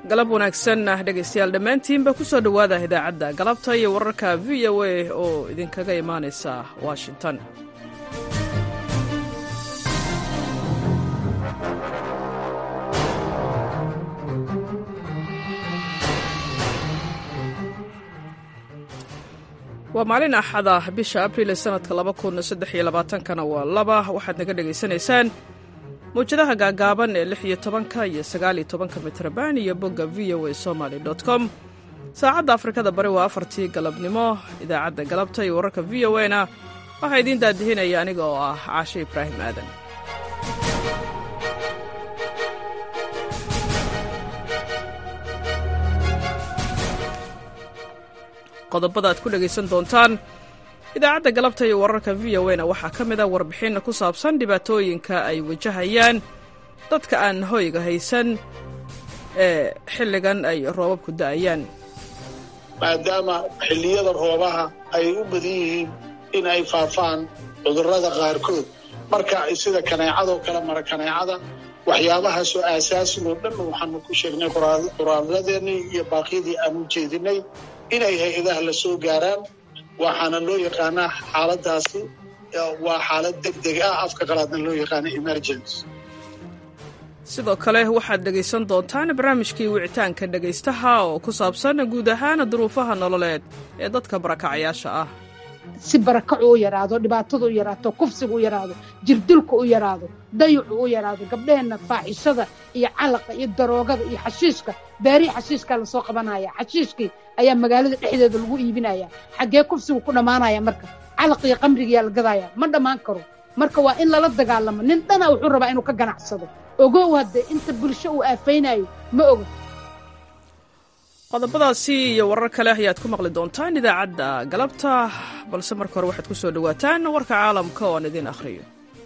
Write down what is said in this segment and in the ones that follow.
galab wanaagsan ah dhegaystayaal dhammaantiinba ku soo dhowaada idaacadda galabta iyo wararka v o a oo idinkaga imaanaysa washington waa maalin axada bisha abriil ee sanadka kana waa laba waxaad naga dhegaysanaysaan mawjadaha gaagaaban ee lix iyo tobanka iyo sagaaliyo tobanka mitrban iyo bogga v o a somaly com saacadda afrikada bari waa afartii galabnimo idaacadda galabta iyo wararka v o a na waxaa idiin daadihinaya aniga oo ah caashe ibraahim aadan qodobada aad ku dhegaysan doontaan idaacadda galabta iyo wararka v o na waxaa ka mid a warbixin ku saabsan dhibaatooyinka ay wajahayaan dadka aan hoyga haysan ee xilligan ay roobabku da'ayaan maadaama xilliyada roobaha ay u badan yihiin in ay faafaan cudurrada qaarkood marka sida kaneecadoo kale mara kaneecada waxyaabahaasoo aasaasigo dhan waxaanu ku sheegnay qoraaladeenii iyo baaqyadii aan u jeedinay inay hay-adaha la soo gaaraan waxaana loo yaqaanaa xaaladaasi waa xaalad deg deg ah afka qalaadna loo yaqaana emergency sidoo kale waxaad dhegaysan doontaan barnaamijkii wicitaanka dhegaystaha oo ku saabsan guud ahaan duruufaha nololeed ee dadka barakacayaasha ah si barakacu u yaraado dhibaatadu u yaraato kufsigu u yaraado jirdilku u yaraado dayucu u yaraado gabdhaheenna faaxishada iyo calaqa iyo daroogada iyo xashiishka beerihii xashiishkaa lasoo qabanaya xashiishkii ayaa magaalada dhexdeeda lagu iibinaya xaggee kufsigu ku dhammaanaya marka calaq iyo qamrigiyaa la gadaya ma dhammaan karo marka waa in lala dagaalamo nin dhana wuxuu rabaa inuu ka ganacsado ogow hadde inta bulsho uu aafaynayo ma oga qodobadaasi iyo warar kale ayaad ku maqli doontaan idaacadda galabta balse marka hore waxaad ku soo dhowaataan warka caalamka oo aan idiin akhriyo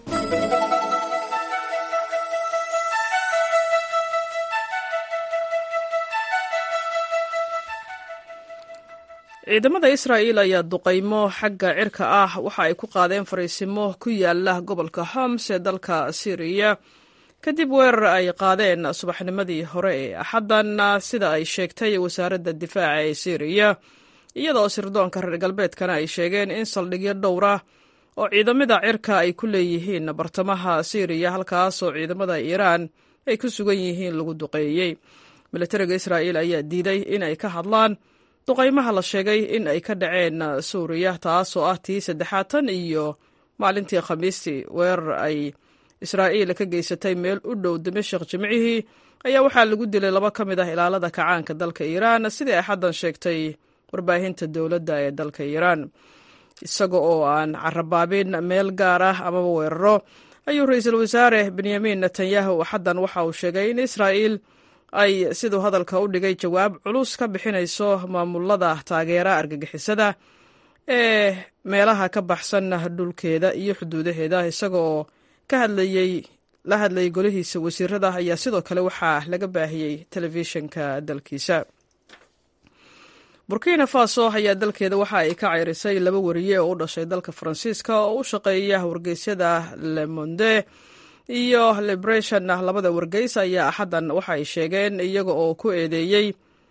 ciidamada israa'iil ayaa duqaymo xagga cirka ah waxa ay ku qaadeen fariisimo ku yaala gobolka homs ee dalka syriya kadib weerar ay qaadeen subaxnimadii hore ee axaddan sida ay sheegtay wasaaradda difaaca ee syriya iyadoo sirdoonka reer galbeedkana ay sheegeen in saldhigyo dhowra oo ciidamada cirka ay ku leeyihiin bartamaha syriya halkaasoo ciidamada iiraan ay ku sugan yihiin lagu duqeeyey militariga israa'iil ayaa diiday in ay ka hadlaan duqaymaha la sheegay in ay ka dhaceen suuriya taasoo ah tii saddexaatan iyo maalintii khamiistii weerar ay israa'iil ka geysatay meel u dhow dimashik jimcihii ayaa waxaa lagu dilay laba ka mid ah ilaalada kacaanka dalka iiraan sidii ay xaddan sheegtay warbaahinta dowladda ee dalka iiraan isaga oo aan carabaabin meel gaar ah amaba weeraro ayuu ra-iisul wasaare benyamin netanyahu xaddan waxa uu sheegay in israa'iil ay siduu hadalka u dhigay jawaab culus ka bixinayso maamulada taageera argagixisada ee meelaha ka baxsan dhulkeeda iyo xuduudaheeda isaga oo ka hadlayey la hadlayay golihiisa wasiirada ayaa sidoo kale waxaa laga baahiyey telefishinka dalkiisa burkina faso ayaa dalkeeda waxa ay ka ceyrisay laba wariye oo u dhashay dalka faransiiska oo u shaqeeya wargeysyada le monde iyo liberation labada wargeys ayaa axaddan waxa ay sheegeen iyaga oo ku eedeeyey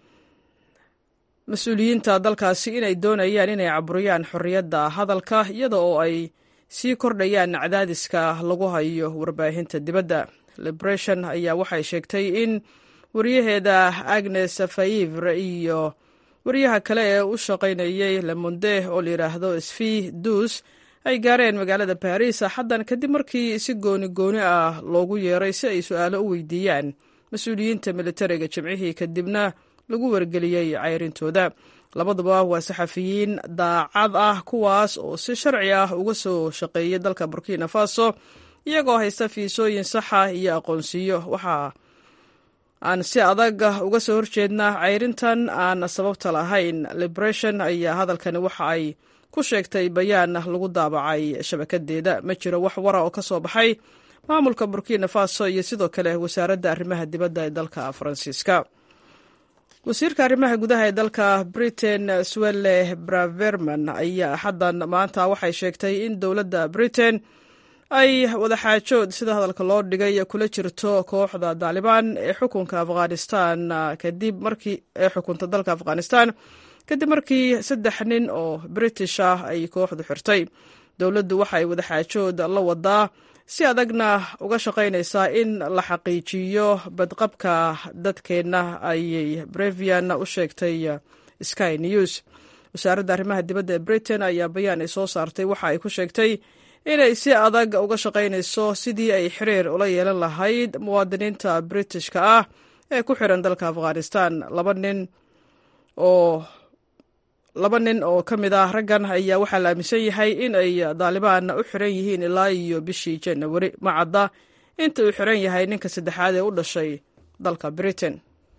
mas-uuliyiinta dalkaasi inay doonayaan inay caburiyaan xorriyadda hadalka iyada oo ay sii kordhayaan cadaadiska lagu hayo warbaahinta dibadda liberation ayaa waxay sheegtay in wariyaheeda agnes faivre iyo wariyaha kale ee u shaqaynayey lemonde oo layidhaahdo svi dus ay gaareen magaalada baris xaddan kadib markii si gooni gooni ah loogu yeeray si ay su-aalo u weydiiyaan mas-uuliyiinta militariga jimcihii kadibna lagu wargeliyey cayrintooda labaduba waa saxafiyiin daacad ah kuwaas oo si sharci ah uga soo shaqeeyay dalka burkina faso iyagoo haysta fiisooyin saxa iyo aqoonsiyo waxa aan si adag uga soo horjeednaa cayrintan aan sababta lahayn liberation ayaa hadalkani waxa ay ku sheegtay bayaan lagu daabacay shabakadeeda ma jiro wax wara oo ka soo baxay maamulka burkina faso iyo sidoo kale wasaaradda arrimaha dibadda ee dalka faransiiska wasiirka arrimaha gudaha ee dalka britain swelle braverman ayaa xaddan maanta waxay sheegtay in dowladda britain ay wadaxaajood sida hadalka loo dhigay kula jirto kooxda daalibaan ee xukunka afghanistan kadib markii ee xukunta dalka afghanistan kadib markii saddex nin oo british ah ay kooxdu xirtay dowladdu waxay wadaxaajood la wadaa si adagna uga shaqaynaysaa in la xaqiijiyo badqabka dadkeenna ayay brevian u sheegtay sky news wasaaradda arrimaha dibadda ee britain ayaa bayaan ay soo saartay waxa ay ku sheegtay inay si adag uga shaqaynayso sidii ay xiriir ula yeelan lahayd muwaadiniinta britishka ah ee ku xiran dalka afghanistan laba nin oo laba nin oo ka mid ah raggan ayaa waxaa la aaminsan yahay in ay daalibaan u xiran yihiin ilaa iyo bishii janawari ma cadda inta uu xiran yahay ninka saddexaad ee u dhashay dalka britain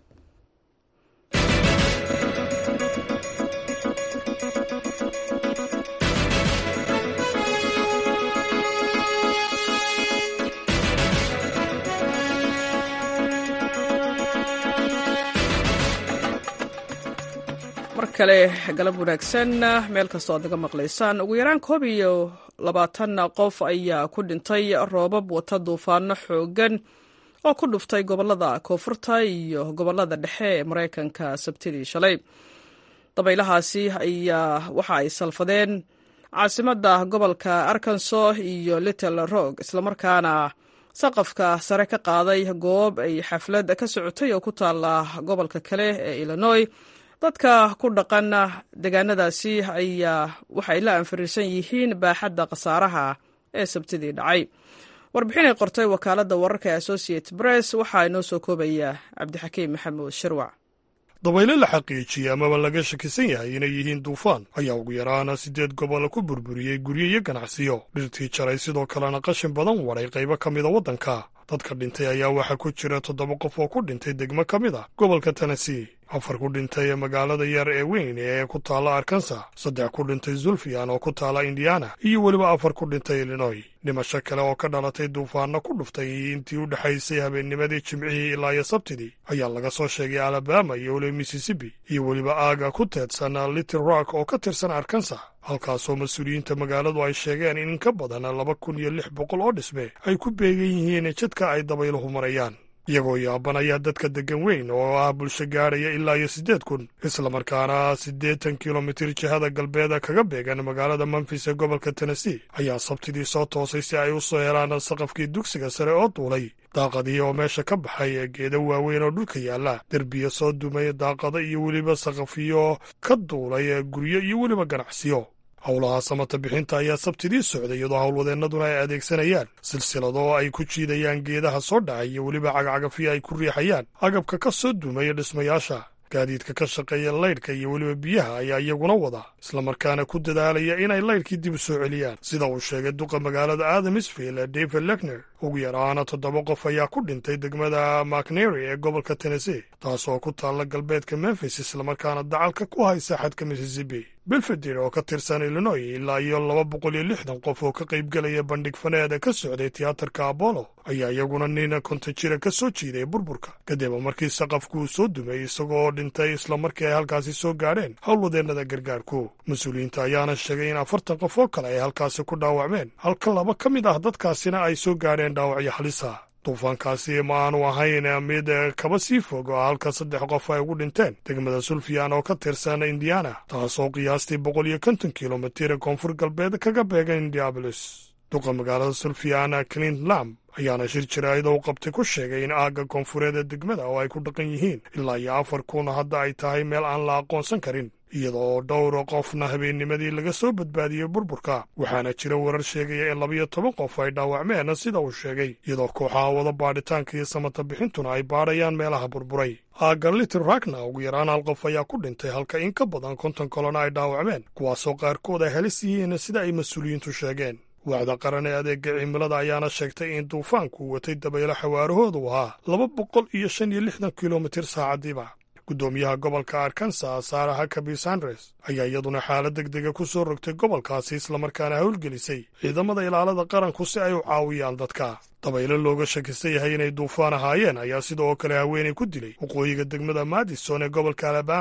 mar kale galab wanaagsan meel kastoo aad naga maqlaysaan ugu yaraan koob iyo labaatan qof ayaa ku dhintay roobab wata duufaano xoogan oo ku dhuftay gobolada koonfurta iyo gobolada dhexe ee maraykanka sabtidii shalay dabaylahaasi ayaa waxa ay salfadeen caasimadda gobolka arkanso iyo little rog islamarkaana saqafka sare ka qaaday goob ay xaflad ka socotay oo ku taala gobolka kale ee illinois dadka ku dhaqan deegaanadaasi ayaa waxay la anfariirsan yihiin baaxadda khasaaraha ee sabtidii dhacay warbixin ay qortay wakaaladda wararka ee associate press waxaa inoo soo koobaya cabdixakiim maxamuud shirwac dabaylo la xaqiijiyey amaba laga shakisan yahay inay yihiin duufaan ayaa ugu yaraana siddeed gobol ku burburiyey guryo iyo ganacsiyo dhirtii jaray sidoo kalena qashin badan wadhay qaybo ka mida waddanka dadka dhintay ayaa waxaa ku jira toddoba qof oo ku dhintay degmo ka mid a gobolka tennessee afar ku dhintay ee magaalada yar ee weyn ee ku taalla arkansa saddex ku dhintay zulfiyan oo ku taalla indiana iyo weliba afar ku dhintay illinoy dhimasho kale oo ka dhalatay duufaanno ku dhuftay intii u dhexaysay habeennimadii jimcihii ilaa iyo sabtidii ayaa laga soo sheegay alabama iyo weliba mississippi iyo weliba aaga ku teedsan little rock oo ka tirsan arkansa halkaasoo mas-uuliyiinta magaaladu ay sheegeen in in ka badan laba kun iyo lix boqol oo dhisme ay ku beegan yihiin jidka ay dabayluhu marayaan iyagoo yaabanaya dadka deggan weyn oo ah bulsho gaadhaya ilaa iyo siddeed kun islamarkaana siddeetan kilomitir jihada galbeeda kaga beegan magaalada memfis ee gobolka tennessee ayaa sabtidii soo toosay si ay u soo helaan saqafkii dugsiga sare oo duulay daaqadii oo meesha ka baxay ee geeda waaweyn oo dhulka yaalla derbiya soo dumay daaqado iyo weliba saqafiyo ka duulay guryo iyo weliba ganacsiyo howlaha samata bixinta ayaa sabtidii socday iyadoo howlwadeennaduna ay adeegsanayaan silsilado ay ku jiidayaan geedaha soo dhacay iyo weliba cagacagafiya ay ku riixayaan agabka ka soo dumaya dhismayaasha gaadiidka ka shaqeeya laydhka iyo weliba biyaha ayaa iyaguna wada islamarkaana ku dadaalaya inay laydhkii dib u soo celiyaan sida uu sheegay duqa magaalada adamisville david lekner ugu yaraana toddoba qof ayaa ku dhintay degmada macnery ee gobolka tennessee taasoo ku taalla galbeedka memfis islamarkaana dacalka ku haysa xadka mississippi belfeder oo ka tirsan illinoy ilaa iyo laba boqol iyo lixdan qof oo ka qaybgelaya bandhig faneeda ka socday tiyaatarka apollo ayaa iyaguna nin konta jira ka soo jiiday burburka kadib markii saqafkuu soo dumay isagoo dhintay islamarkii ay halkaasi soo gaadheen howlwadeennada gargaarku mas-uuliyiinta ayaana sheegay in afartan qof oo kale ay halkaasi ku dhaawacmeen halka laba ka mid ah dadkaasina ay soo gaadheen dhaawacyo halisa duufaankaasi ma aanu ahayn mid kaba sii fog oo halka saddex qof ay ugu dhinteen degmada sulfiyan oo ka tirsan indiana taasoo qiyaastii boqol iyo konton kilomitir koonfur galbeed kaga beegan indiabolis duqa magaalada sulfiyan clint lam ayaana shir jaraa'id u qabtay ku sheegay in aagga koonfureed ee degmada oo ay ku dhaqan yihiin ilaa iyo afar kun hadda ay tahay meel aan la aqoonsan karin iyadoo dhowr qofna habeennimadii laga soo badbaadiyey burburka waxaana jira warar sheegaya in labiyo toban qof ay dhaawacmeen sida uu sheegay iyadoo kooxaha wada baadhitaanka iyo samata bixintuna ay baadhayaan meelaha burburay aagga litil ragna ugu yaraan hal qof ayaa ku dhintay halka in ka badan konton kolona ay dhaawacmeen kuwaasoo qaarkood ay halis yihiin sida ay mas-uuliyiintu sheegeen waaxda qaran ee adeega cimilada ayaana sheegtay in duufaanku watay dabaylo xawaarahoodu ahaa laba boqol iyo shan iyo lixdan kilomitir saacadiiba guddoomiyaha gobolka arkansa sara hakabi sandres ayaa iyaduna xaalad deg dega ku soo rogtay gobolkaasi islamarkaana howlgelisay ciidamada ilaalada qaranku si ay u caawiyaan dadka dabaylo looga shakisan yahay inay duufaan ahaayeen ayaa sidoo kale haweenay ku dilay waqooyiga degmada madison ee gobolka alabama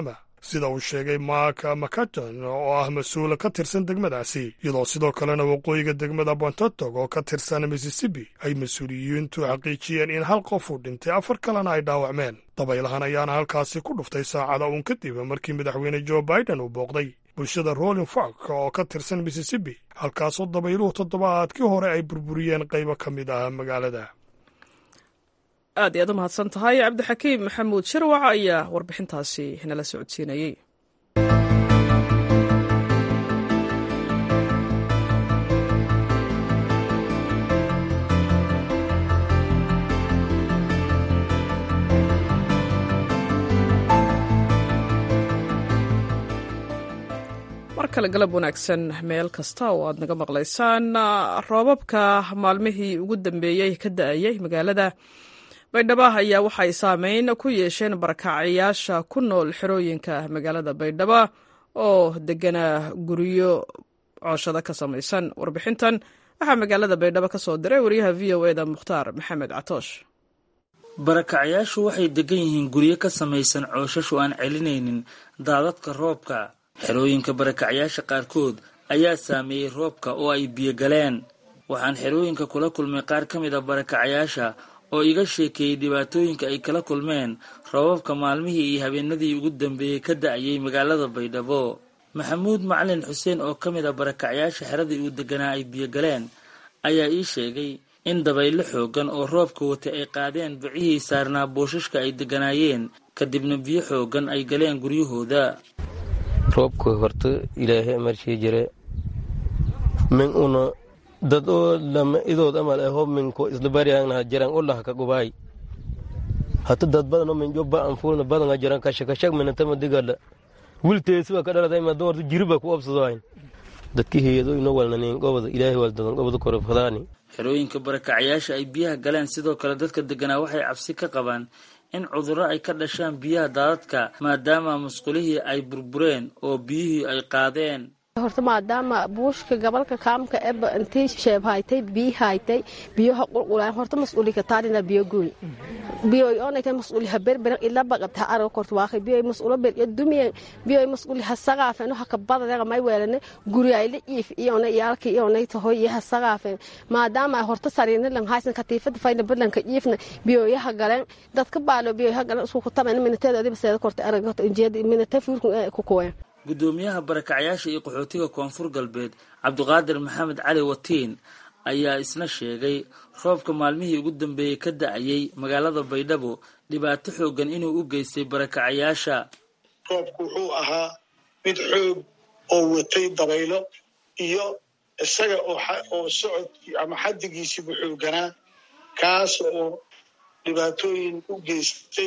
sida uu sheegay mark macaton oo ah mas-uul ka tirsan degmadaasi iyadoo sidoo kalena waqooyiga degmada bontotog oo ka tirsan missisipi ay mas-uuliyiintu xaqiijiyeen in hal qof uu dhintay afar kalena ay dhaawacmeen dabaylahan ayaana halkaasi ku dhuftay saacada uun kadib markii madaxweyne jo biden uu booqday bulshada rolling fork oo ka tirsan missisipi halkaasoo dabayluhu toddobaadkii hore ay burburiyeen qaybo ka mid ah magaalada aad iyaad u mahadsan tahay cabdixakiim maxamuud shirwac ayaa warbixintaasi nala socodsiinayey mar kale galab wanaagsan meel kasta oo aad naga maqlaysaan roobabka maalmihii ugu dambeeyey ka da-ayay magaalada baydhabo ayaa waxay saameyn ku yeesheen barakacayaasha ku nool xerooyinka magaalada baydhabo oo deganaa guryo cooshado ka samaysan warbixintan waxaa magaalada baydhabo ka soo diray wariyaha v o eda mukhtaar maxamed catoosh barakacayaashu waxay degan yihiin guryo ka samaysan cooshashu aan celinaynin daadadka roobka xerooyinka barakacayaasha qaarkood ayaa saameeyey roobka oo ay biyo galeen waxaan xerooyinka kula kulmay qaar ka mid a barakacayaasha oo iga sheekeeyey dhibaatooyinka ay kala kulmeen roobabka maalmihii iyo habeenadii ugu dambeeyey ka da-ayay magaalada baydhabo maxamuud macalin xuseen oo ka mid a barakacyaasha xeradii uu deganaa ay biyo galeen ayaa ii sheegay in dabaylo xoogan oo roobka wata ay qaadeen bicihii saarnaa boosashka ay deganaayeen kadibna biyo xoogan ay galeen guryahooda roobka horta ilaahay amarshii jire min una dad oo lama idood amal aho minko islabariyangna jiran ulah ka gubaay hata dad badan oo min jobba an fulna badan jiran kashakashag minatama digala wilteesiba ka dhalatay ma doorta jiriba ku obsadoayn dadki heedo ino walnanin gobada ilaahay waldadan gobada korofadaani xerooyinka barakacayaasha ay biyaha galeen sidoo kale dadka deganaa waxay cabsi ka qabaan in cudurro ay ka dhashaan biyaha daadadka maadaama musqulihii ay burbureen oo biyihii ay qaadeen horta maadaama buushka gobolka kaamka eba intii sheeb haytay biyi haytay biyaha qulqulaan horta mas-uulika taarina biyo gooy biyoy onayta mas-uuli ha berberan ilaba qabta ha arago korta waaqay biyoy mas-uulo ber iyo dumiyan biyoy mas-uuli ha saqaafen ha ka badanaga may weelane guri ay la iif iyona iyaalka iyonay tahoy iyo ha saqaafen maadaama horta sariina lan haysan katiifada fayna badlanka iifna biyoyaha galeen dadka baalo biyoy ha galeen isku kutamen minateeda adiba seeda korta arago injeeda minate fuurku ku kuween gudoomiyaha barakacayaasha iyo qaxootiga koonfur galbeed cabdiqaadir maxamed cali watiin ayaa isna sheegay roobka maalmihii ugu dambeeyey ka da-ayay magaalada baydhabo dhibaato xoogan inuu u geystay barakacayaasha roobku wuxuu ahaa mid xoog oo watay dabaylo iyo isaga oo socod ama xaddigiisiibu xooganaa kaas oo dhibaatooyin u geystay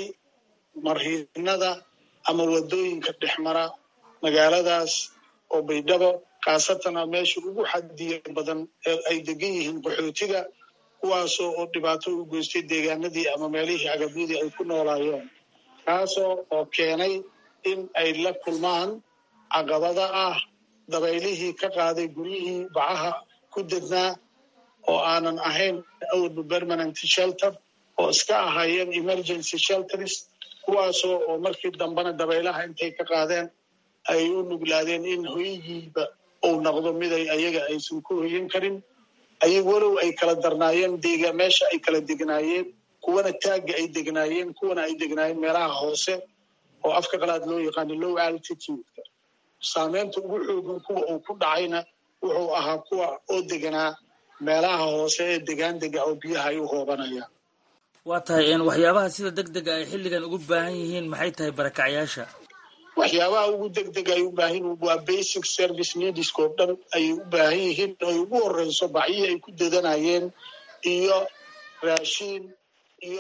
marhiinada ama wadooyinka dhexmara magaaladaas oo baydhabo khaasatana meesha ugu xadiya badan ee ay degan yihiin qaxootiga kuwaasoo oo dhibaato u geystay deegaanadii ama meelihii agabyadii ay ku noolaayeen kaasoo oo keenay in ay la kulmaan caqabada ah dabaylihii ka qaaday guryihii bacaha ku dednaa oo aanan ahayn awalba permanent shelter oo iska ahaayeen emergency shelters kuwaasoo oo markii dambena dabaylaha intay ka qaadeen ay u nuglaadeen in hoygiiba uu noqdo miday ayaga aysan ku hoyan karin ayag walow ay kala darnaayeen deega meesha ay kala degnaayeen kuwana taagga ay degnaayeen kuwana ay degnaayeen meelaha hoose oo afka qalaad loo yaqaano low altitude-ka saameynta ugu xoogan kuwa uu ku dhacayna wuxuu ahaa kuwa oo deganaa meelaha hoose ee degaan dega oo biyaha ay u hoobanayaan waa tahay waxyaabaha sida deg dega ay xilligan ugu baahan yihiin maxay tahay barakacyaasha waxyaabaha ugu deg deg ay u baahan waa basic service needska oo dhan ayay u baahan yihiin ay ugu horeyso bacyihii ay ku dedanayeen iyo raashiin iyo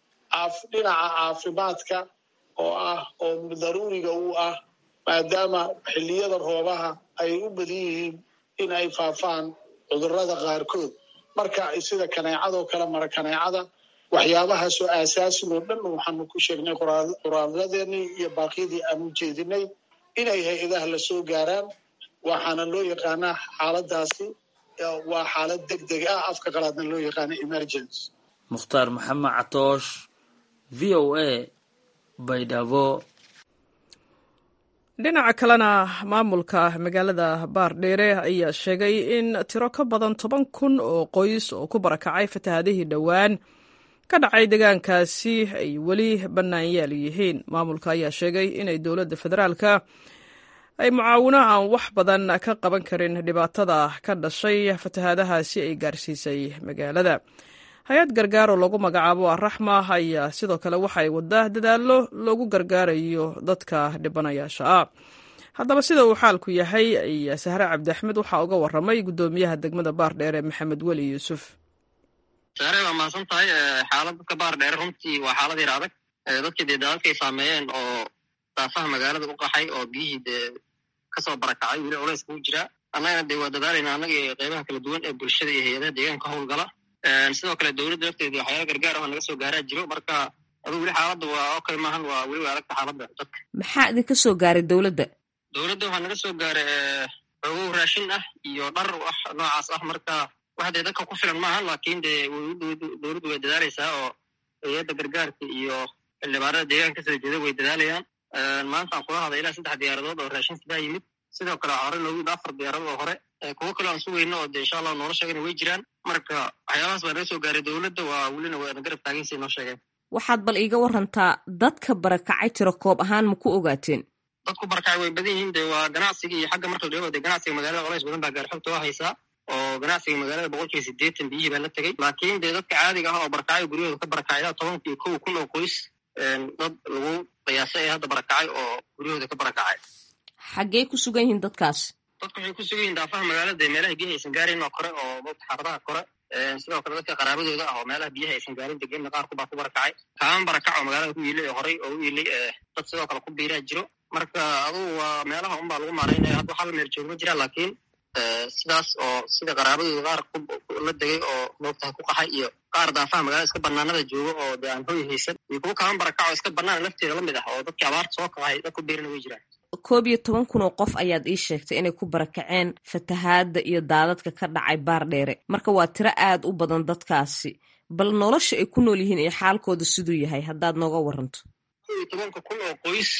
dhinaca caafimaadka oo ah oo daruuriga u ah maadaama xilliyada roobaha ay u badan yihiin in ay faafaan cudurrada qaarkood marka sida kaneecadoo kale mara kaneecada waxyaabahaasoo aasaasin oo dhan waxaanu ku sheegnay qoraaladeenii iyo baaqyadii aan u jeedinay inay hay-adaha la soo gaaraan waxaana loo yaqaanaa xaaladaasi waa xaalad deg deg ah afka qalaadna loo yaqaana emergency mukhtaar maxamed catoosh v o a baydhabo dhinaca kalena maamulka magaalada baardheere ayaa sheegay in tiro ka badan toban kun oo qoys oo ku barakacay fatahaadihii dhowaan ka dhacay deegaankaasi ay weli bannaanyaal yihiin maamulka ayaa sheegay inay dowladda federaalka ay mucaawino aan wax badan ka qaban karin dhibaatada ka dhashay fatahaadahaasi ay gaarsiisay magaalada hay-ad gargaar oo lagu magacaabo araxma ayaa sidoo kale waxay wadaa dadaallo loogu gargaarayo dadka dhibanayaasha ah haddaba sida uu xaalku yahay ayaa sahre cabdi axmed waxaa uga waramay guddoomiyaha degmada baardheere maxamed weli yuusuf sahre waa mahadsan tahay xaalad dadka baardheere runtii waa xaalad yar adag dadkii dee daadadkay saameeyeen oo daafaha magaalada u qaxay oo biyihii dee kasoo barakacay weli culays kuu jiraa annagana dee waa dadaalayna annaga iyo qeybaha kala duwan ee bulshada iyo hay-adaha deegaanka howlgala sidoo kale dowladda lafteeda waxyaala gargaar ah naga soo gaaraa jiro marka aduu weli xaaladda waa okay maahan waa weli waa adagta xaaladda dadka maxaa idinka soo gaaray dowladda dowladda waxaa naga soo gaaray xogow raashin ah iyo dhar wax noocaas ah marka wax dee dadka ku filan maahan laakiin dee dowladdu way dadaalaysaa oo hay-adda gargaarka iyo xildhibaanada deegaanka kasoo jeeda way dadaalayaan maantaan kula haday ilaa saddex diyaaradood oo raashin sidaa yimid sidoo kale waxaa hore noogu yimid afar diyaaradood oo hore kuwo kale aan sugayno oo dee insha allah noola sheegana way jiraan marka waxyaabahaas baa naga soo gaaray dowladda waa welina waana garab taagansi noo sheegeen waxaad bal iiga warantaa dadka barakacay tiro koob ahaan ma ku ogaateen dadku barakacay way badan yihiin dee waa ganacsiga iyo xagga marka la dee ganacsiga magaalada colays badan baa gaarxogta waa haysaa oo ganacsiga magaalada boqolkiiba siddeetan biyihii baa la tegey laakiin dee dadka caadiga ah oo barakacay guryahooda ka barakacay ilaa tobanka iyo kow kun oo qoys dad lagu qiyaasay ee hadda barakacay oo guryahooda ka barakacay xaggee ku sugan yihiin dadkaas dadku waxay ku sugan yihin daafaha magaalada ee meelaha biyaha aysan gaarin oo kore oo dadka xaafadaha kore sidoo kale dadka qaraabadooda ah oo meelaha biyaha aysan gaarin degenna qaarku baa ku barakacay kaaman barakac oo magaalada ku yiilay oo horey oo u yiilay dad sidoo kale ku biiraa jiro marka adugu waa meelaha unbaa lagu maaraynaya hadda hal meel joog ma jira laakiin sidaas oo sida qaraabadooda qaar la degay oo moogtaha ku qaxay iyo qaar daafaha magaalada iska banaanada jooga oo dee aan hoy haysan iyo kuwo kaaman barakac oo iska banaan lafteeda la mid ah oo dadkii abaarta soo kacay dad ku biirana way jiraan koob iyo toban kun oo qof ayaad ii sheegtay inay ku barakaceen fatahaadda iyo daadadka ka dhacay baardheere marka waa tiro aad u badan dadkaasi bal nolosha ay ku nool yihiin iyo xaalkooda siduu yahay haddaad nooga waranto koob iyo tobanka kun oo qoys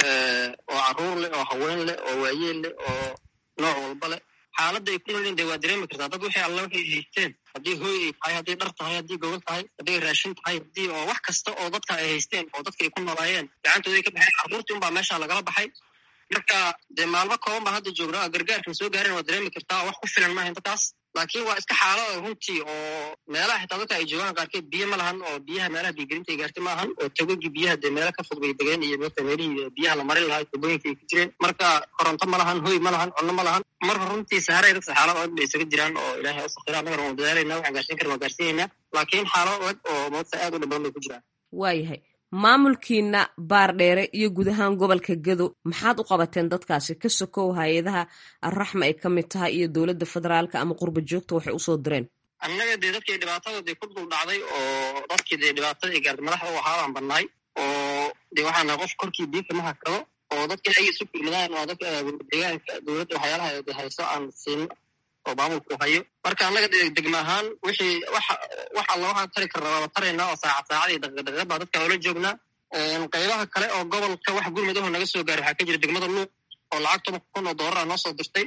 oo caruur leh oo haween leh oo waayeel leh oo nooc walba leh xaaladda ay ku nool yihin dee waa dareemi kartaa dad waxay alla waxay haysteen haddii hooy ay tahay haddii dhar tahay haddii gobol tahay haddii raashin tahay haddii oo wax kasta oo dadka ay haysteen oo dadka ay ku noolaayeen gacantooda ay ka baxeen carruurtii unbaa meesha lagala baxay marka dee maalmo kooban baa hadda joognaa gargaarkan soo gaarin waa dareemi kartaa wax ku filan maahan dadkaas laakiin waa iska xaalada runtii oo meelaha xitaa dadka ay joogaan qaarkeed biyo ma lahan oo biyaha meelaha biyogelinta ay gaartay maahan oo tagogii biyaha dee meelo ka fog bay degeen iyo marka meelihii biyaha la marin lahaa tubooyinka ay ku jireen marka koronto ma lahan hoy ma lahan cunno ma lahan marka runtii saharay dadka xaalad adag bay isaga jiraan oo ilaahay usakira annagana waan dadaalayna waxaan gaarsiin karin waan gaarsiinaynaa laakiin xaalad adag oo moogta aad u dhib badan bay ku jiraan waayahay maamulkiina baardheere iyo guud ahaan gobolka gedo maxaad u qabateen dadkaasi ka sokow hay-adaha arraxma ay ka mid tahay iyo dowladda federaalka ama qurba joogta waxay usoo direen annaga dee dadkii dhibaatada dee ku dul dhacday oo dadkii dee dhibaatada ay gaartay madaxda u ahaabaan badnaay oo dee waxaa nahay qof korkii biyo kama hakado oo dadka ay isu kulmadaan waa dadka deegaanka dowladda waxyaalaha de hayso aan siino oo maamulku hayo marka annaga degma ahaan wixii wax wax alla waxaan tari karna waaba taraynaa oo saacad saacad iyo daqiiqdaqiiqad baa dadka oola joognaa qaybaha kale oo gobolka wax gurmadaho naga soo gaaray waxaa ka jira degmada luuq oo lacag toban kun oo doolar ah noo soo dirtay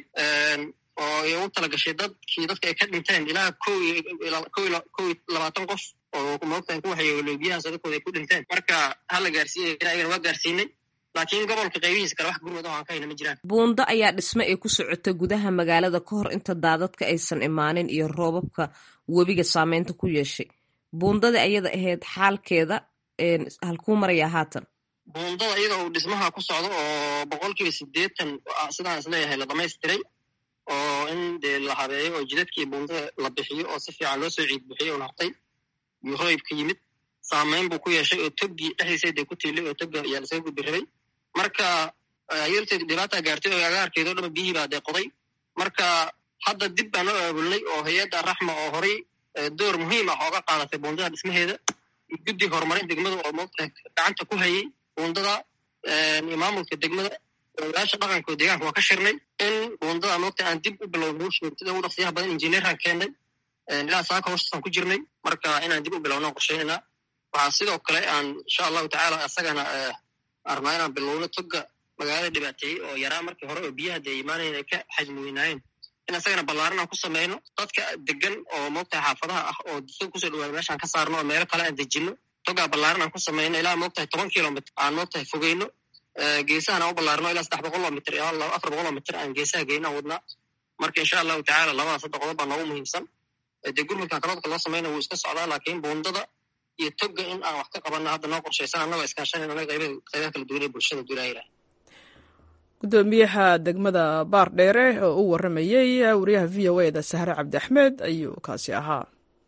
oo ay ugu tala gashay dadkii dadka ay ka dhinteen ilaa kow kow kow iyo labaatan qof oo moogtaan ku waxay biyahaas dadkooda ay ku dhinteen marka hala gaarsiiyay ayagana waa gaarsiinay laakiin gobolka qaybihiisa kale wax gurmad oo aan ka hayna ma jiraan buundo ayaa dhisme ay ku socota gudaha magaalada ka hor inta daadadka aysan imaanin iyo roobabka webiga saameynta ku yeeshay buundada ayada ahayd xaalkeeda halkuu marayaa haatan buundada iyada uu dhismaha ku socdo oo boqolkiiba siddeetan sidaan isleeyahay la dhamaystiray oo in dee la habeeyo oo jidadkii buundada la bixiyo oo si fiican loo soo ciid bixiyo oo nartay iyo roybka yimid saameyn buu ku yeeshay oo toggii dhexdiisa dee ku tiilay oo togga ayaa lasaga gudbi rabay marka ayarteed dhibaata gaartay oo agaarkeeda o dhama biyihii baa dee qoday marka hadda dib baan oo aabulnay oo hay-adda raxma oo horay door muhiim ah ooga qaadatay buundada dhismaheeda guddi horumarin degmada oo moogta gacanta ku hayay buundada iyo maamulka degmada ogaasha dhaqanka oo deegaanka waa ka shirnay in buundada moogta aan dib u bilowno sida ugu dhaqsiyaha badan injineeraan keennay ilaa saaka hooshasaan ku jirnay marka inaan dib u bilowno qorsheynayna waxaa sidoo kale aan insha allahu tacaala isagana arnaa inaan bilowno toga magaalada dhibaateeyey oo yaraa markii hore oo biyaha dee imaanayen ay ka xajmi weynaayeen in asagana ballaaran aan ku samayno dadka degan oo moogtahay xaafadaha ah oo dusog kusoo dhawaada meeshaan ka saarno oo meelo kale aan dejinno togaa ballaaran aan ku samayno ilaa moogtahay toban kilomitr aan moogtahay fogeyno geesahan aan u ballaarno ilaa saddex boqol oo mitr ilaa afar boqol oo mitr aan geesaha geyno aan wadnaa marka insha allahu tacaala labadaas hadda qodob baa noogu muhiimsan dee gurmudkan kaloodka loo samayna wuu iska socdaa laakiin buundada iyo toga in aan wax ka qabanno hadda noo qorshaysan annagoo iskaashanayna qaybaha kala duwan ee bulshada duulaayla gudoomiyaha degmada baardheere oo u waramayey wariyaha v o eda sahre cabdi axmed ayuu kaasi ahaa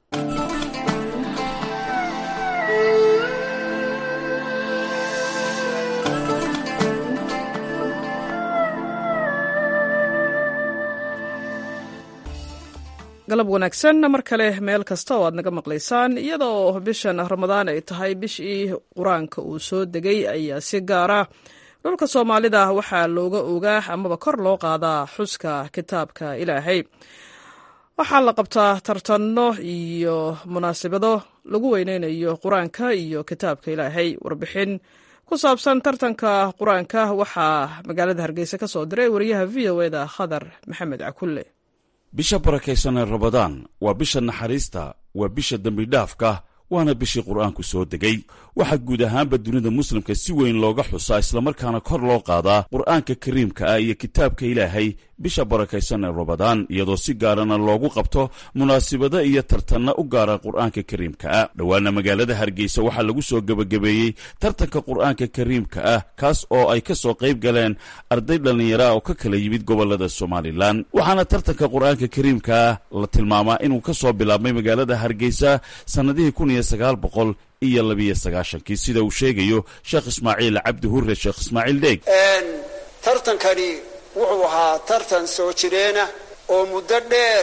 galab wanaagsan mar kale meel kasta oo aad naga maqlaysaan iyadoo bishan ramadaan ay tahay bishii qur-aanka uu soo degay ayaa si gaara dhulka soomaalida waxaa looga ogaa amaba kor loo qaadaa xuska kitaabka ilaahay waxaa la qabtaa tartanno iyo munaasabado lagu weyneynayo qur-aanka iyo kitaabka ilaahay warbixin ku saabsan tartanka qur-aanka waxaa magaalada hargeysa ka soo diray wariyaha v o eda khadar maxamed cakulle bisha barakaysan ee rabadaan waa bisha naxariista waa bisha dembidhaafka waana bishii qur'aanku soo degay waxaa guud ahaanba dunida muslimka si weyn looga xusaa islamarkaana kor loo qaadaa qur'aanka kariimka ah iyo kitaabka ilaahay bisha barakaysan ee rabadaan iyadoo si gaarana loogu qabto munaasibado iyo tartanna u gaara qur'aanka kariimka ah dhowaana magaalada hargeysa waxaa lagu soo gebagabeeyey tartanka qur'aanka kariimka ah kaas oo ay ka soo qayb galeen arday dhallinyara oo ka kala yimid gobolada somalilan waxaana tartanka qur'aanka kariimka ah la tilmaamaa inuu ka soo bilaabmay magaalada hargeysa sannadihii kun iyo sagaal boqol iyo labiyo sagaashankii sida uu sheegayo sheekh ismaaciil cabdi hurre sheekh ismaaciil dheeg tartankani wuxuu ahaa tartan soo jireena oo muddo dheer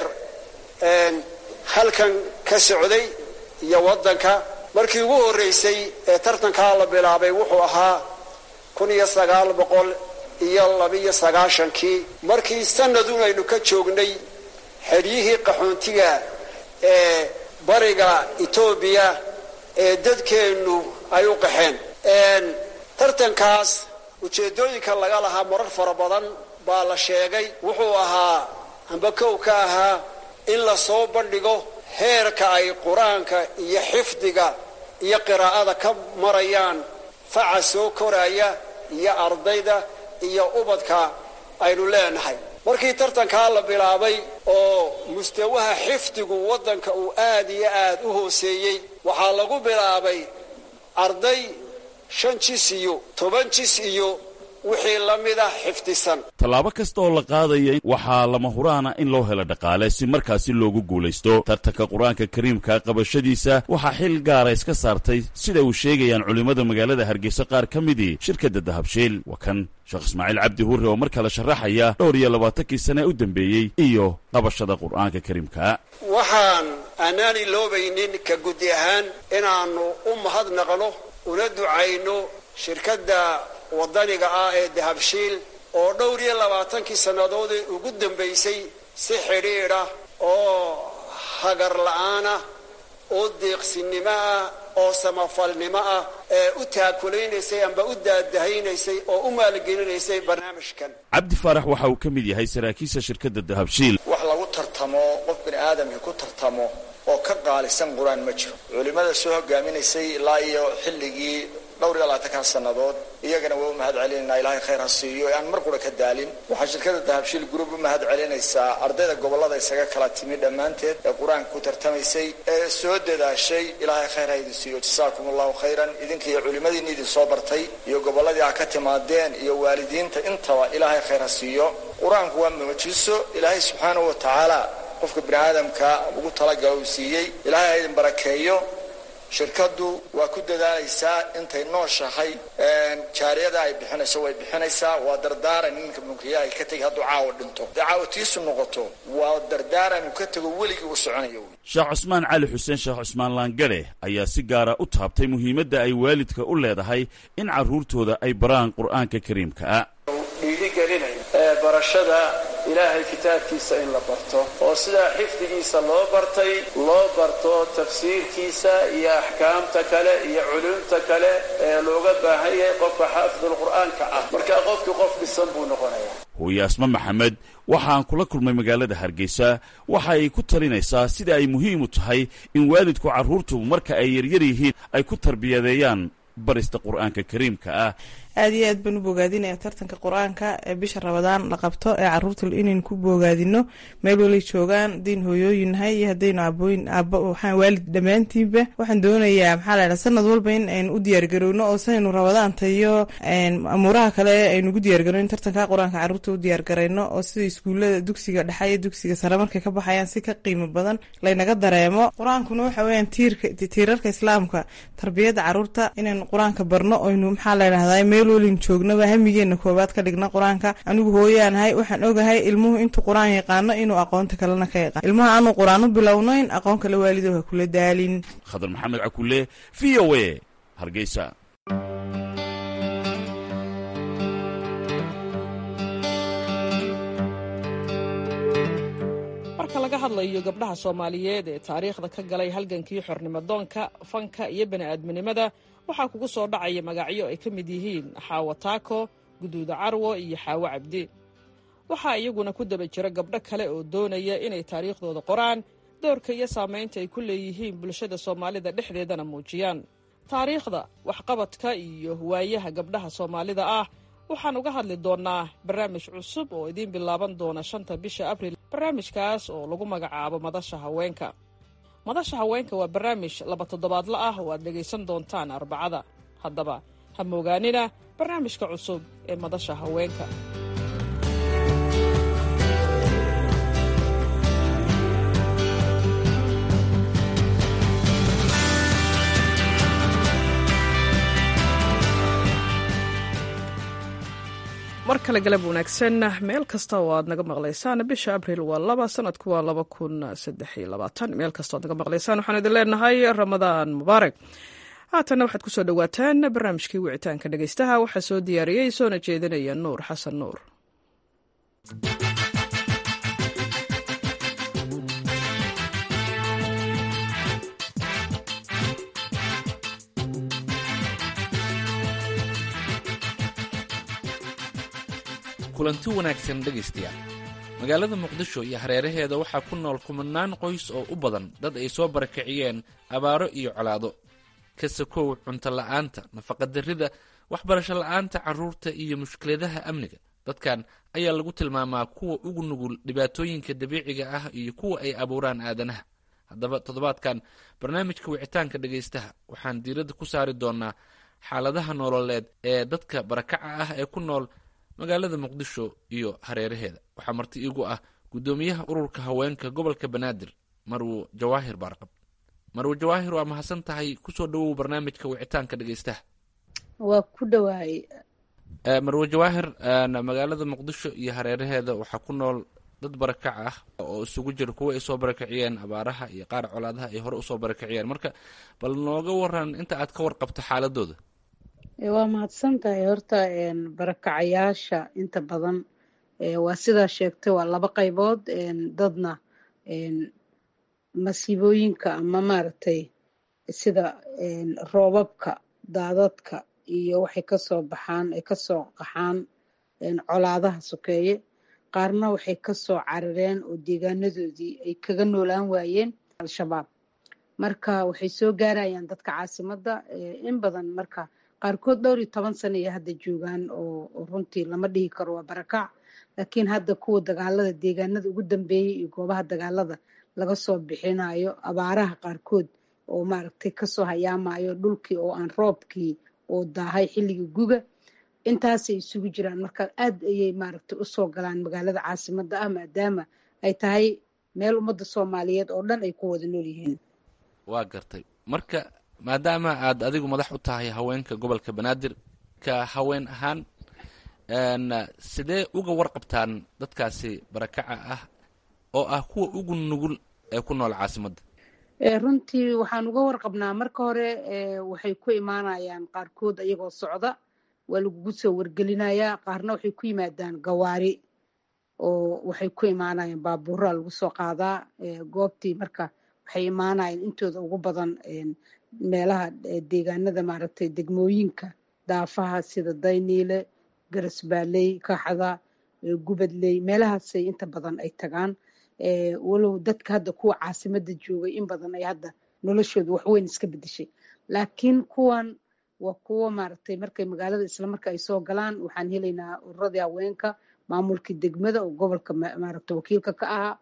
halkan ka socday iyo waddanka markii ugu horraysay ee tartankaa la bilaabay wuxuu ahaa kun iyo sagaal boqol iyo labiyo sagaashankii markii sanadun aynu ka joognay xeryihii qaxoontiga ee bariga etoobiya ee dadkeennu ay u qaxeen tartankaas ujeeddooyinka laga lahaa marar fara badan baa la sheegay wuxuu ahaa amba kow ka ahaa in la soo bandhigo heerka ay qur-aanka iyo xifdiga iyo qiraa'ada ka marayaan faca soo koraya iyo ardayda iyo ubadka aynu leenahay markii tartankaa la bilaabay oo mustawaha xifdigu waddanka uu aad iyo aad u hooseeyey waxaa lagu bilaabay arday shan jis iyo toban jis iyo wixii la mida xifdisan tallaabo kasta oo la qaadaya waxaa lama huraana in loo helo dhaqaale si markaasi loogu guulaysto tartanka qur-aanka kariimka qabashadiisa waxaa xil gaara iska saartay sida uu sheegayaan culimmada magaalada hargeysa qaar ka midii shirkadda dahabshiil waa kan sheekh ismaaciil cabdi hurre oo mar kale sharaxaya dhowr iyo labaatankii sane u dambeeyey iyo qabashada qur-aanka kariimka waxaan aanaan iloobaynin ka gudi ahaan inaannu u mahadnaqno una ducayno shirkadda waddaniga ah ee dahabshiil oo dhowr iyo labaatankii sannadoodee ugu dambaysay si xidhiidha oo hagar la'aanah oo deeqsinimo ah oo samafalnimo ah ee u taakulaysay amba u daadahaynaysay oo u maalgelinaysay barnaamijkan cabdi faarax waxa uu ka mid yahay saraakiisha shirkadda dahabshiil wax lagu tartamo qof bini aadamkii ku tartamo oo ka qaalisan qur-aan ma jiro culimmada soo hogaaminaysay ilaa iyo xilligii dhowr iyo labaatankan sannadood iyagana waa u mahad celinayna ilaahay khayr ha siiyo ee aan mar qura ka daalin waxaa shirkada dahabshiil group u mahad celinaysaa ardayda gobollada isaga kala timi dhammaanteed ee qur-aanka ku tartamaysay ee soo dadaashay ilaahay khayr ha idin siiyo jasaakum allahu khayran idinka iyo culimmadiinni idin soo bartay iyo gobolladii ha ka timaadeen iyo waalidiinta intaba ilaahay khayr ha siiyo qur-aanku waa muujiso ilaahay subxaanahu wa tacaala qofka bini aadamka ugu talagala uu siiyey ilaahay ha idin barakeeyo shirkaddu waa ku dadaalaysaa intay nooshahay jaariyada ay bixinayso way bixinaysaa waa dardaaran ninka mulkiyaha ka tegi hadduu caawa dhinto hadday caawa tiisu noqoto waa dardaaran uu ka tego weligii u soconayo sheekh cusmaan cali xuseen sheekh cusmaan laangare ayaa si gaara u taabtay muhiimadda ay waalidka u leedahay in carruurtooda ay baraan qur'aanka kariimka ah dhiirigelinayo barashada ilaahay kitaabkiisa in la barto oo sidaa xifdigiisa loo bartay loo barto tafsiirkiisa iyo axkaamta kale iyo culumta kale ee looga baahan yahay qofka xaafidul qur'aanka ah markaa qofkii qof dhisan buu noqonayaa hooye asma maxamed waxaan kula kulmay magaalada hargeysa waxa ay ku talinaysaa sida ay muhiim u tahay in waalidku carruurtu marka ay yaryar yihiin ay ku tarbiyadeeyaan barista qur'aanka kariimka ah aada iyo aad baan u bogaadinaya tartanka qur-aanka ee bisha rabadaan la qabto ee caruurta inaynu ku bogaadino meel walay joogaan hadaynu hooyooyin nahay iyo hadaynu aabooyin aaba waxaan waalid dhammaantiinba waxaan doonayaa maxaa la ydhaha sanad walba in aynu u diyaargarowno oo saynu rabadaanta iyo amuuraha kale aynu ugu diyaargarowno in tartanka qur-aanka caruurta u diyaargarayno oo sida iskuullada dugsiga dhexe iyo dugsiga sare markay ka baxayaan si ka qiimo badan laynaga dareemo qur-aankuna waxa weyaan tiirka tiirarka islaamka tarbiyadda caruurta inaynu qur-aanka barno oynu maxaa la ydhahdaa meel walin joognaba hamigeena koobaad ka dhigna qur-aanka anigu hooyaanahay waxaan ogahay ilmuhu intuu qur-aan yaqaano inuu aqoonta kalena ka yaqaan ilmaha aanu qur-aan u bilownayn aqoon kale waalido ha kula daalin khadar maxamed cakule v o a hargeysa marka laga hadlayo gabdhaha soomaaliyeed ee taariikhda ka galay halgankii xornimodoonka fanka iyo bani'aadminimada waxaa kugu soo dhacaya magacyo ay ka mid yihiin xaawo taako guduuda carwo iyo xaawo cabdi waxaa iyaguna ku daba jira gabdho kale oo doonaya inay taariikhdooda qoraan doorka iyo saamaynta ay ku leeyihiin bulshada soomaalida dhexdeedana muujiyaan taariikhda waxqabadka iyo waayaha gabdhaha soomaalida ah waxaan uga hadli doonnaa barnaamij cusub oo idiin bilaaban doona shanta bisha abril barnaamijkaas oo lagu magacaabo madasha haweenka madasha haweenka waa barnaamij laba toddobaadla ah oo aad dhegaysan doontaan arbacada haddaba ha moogaanina barnaamijka cusub ee madasha haweenka mar kale galab wanaagsan meel kasta oo aad naga maqlaysaan bisha abriil waa laba sanadku waa laba kun saddex iyo labaatan meel kasta oad naga maqlaysaan waxaan idin leenahay ramadaan mubaarak haatanna waxaad kusoo dhowaataan barnaamijkii wicitaanka dhegaystaha waxaa soo diyaariyey soona jeedinaya nuur xasan nuur kulanti wanaagsan dhegaystayaal magaalada muqdisho iyo hareeraheeda waxaa ku nool kumanaan qoys oo u badan dad ay soo barakiciyeen abaaro iyo colaado ka sakow cunto la'aanta nafaqadarrida waxbarasho la'aanta carruurta iyo mushkiladaha amniga dadkan ayaa lagu tilmaamaa kuwa ugu nugul dhibaatooyinka dabiiciga ah iyo kuwa ay abuuraan aadanaha haddaba toddobaadkan barnaamijka wicitaanka dhegaystaha waxaan diiradda ku saari doonaa xaaladaha nololeed ee dadka barakaca ah ee ku nool magaalada muqdisho iyo hareeraheeda waxaa marti iigu ah guddoomiyaha ururka haweenka gobolka banaadir marwo jawaahir baarqab marwo jawaahir waa mahadsan tahay kusoo dhawow barnaamijka wicitaanka dhegaystaha waa ku dhawaay marwo jawaahir magaalada muqdisho iyo hareeraheeda waxaa ku nool dad barakac ah oo isugu jira kuwa ay soo barakiciyeen abaaraha iyo qaar colaadaha ay hore usoo barakiciyeen marka bal nooga waran inta aad ka warqabto xaaladooda waa mahadsan tahay horta barakacayaasha inta badan waa sidaa sheegtay waa laba qaybood dadna masiibooyinka ama maaragtay sida roobabka daadadka iyo waxay kasoo baxaan ay kasoo qaxaan colaadaha sokeeye qaarna waxay kasoo carareen oo deegaanadoodii ay kaga noolaan waayeen al-shabaab marka waxay soo gaarayaan dadka caasimadda in badan marka qaarkood dhowr iyo toban sana iyo hadda joogaan oo runtii lama dhihi karo waa barakac laakiin hadda kuwa dagaalada deegaanada ugu dambeeyey iyo goobaha dagaalada laga soo bixinayo abaaraha qaarkood oo maaragtay kasoo hayaamayo dhulkii oo aan roobkii oo daahay xilligii guga intaasay isugu jiraan marka aad ayay maaragtay usoo galaan magaalada caasimadda ah maadaama ay tahay meel ummadda soomaaliyeed oo dhan ay ku wada nool yihiin waa gartay marka maadaama aad adigu madax u tahay haweenka gobolka banaadir ka haween ahaan sidee uga warqabtaan dadkaasi barakaca ah oo ah kuwa ugu nugul ee ku nool caasimadda runtii waxaan uga warqabnaa marka hore waxay ku imaanayaan qaarkood ayagoo socda waa lagugu soo wargelinayaa qaarna waxay ku yimaadaan gawaari oo waxay ku imaanayeen baabuuraa lagu soo qaadaa goobtii marka waxay imaanayeen intooda ugu badan meelaha deegaanada maaragtay degmooyinka daafaha sida dayniile garasbaaley kaxda gubadley meelahaasay inta badan ay tagaan walow dadka hadda kuwa caasimada joogay in badan ay hadda noloshooda waxweyn iska bedeshay laakiin kuwan waa kuwo maaragtay markay magaalada isla marka ay soo galaan waxaan helaynaa ururadii haweenka maamulkii degmada oo gobolka maaragta wakiilka ka ahaa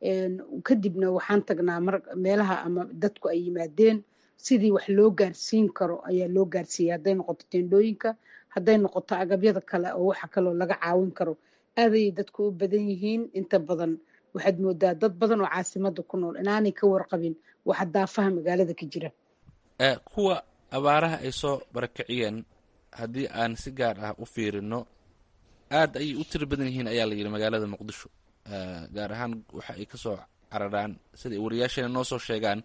kadibna waxaan tagnaa meelaha ama dadku ay yimaadeen sidii wax loo gaarsiin karo ayaa loo gaarsiiyay hadday noqoto tendhooyinka hadday noqoto agabyada kale oo waxa kaloo laga caawin karo aadayay dadku u badan yihiin inta badan waxaad moodaa dad badan oo caasimada ku nool inaanay ka warqabin waxa daafaha magaalada ka jira kuwa abaaraha ay soo barakiciyeen haddii aan si gaar ah u fiirino aad ayay u tiro badan yihiin ayaa la yidhi magaalada muqdisho gaar ahaan waxa ay kasoo cararaan sida ay wariyaasheena noo soo sheegaan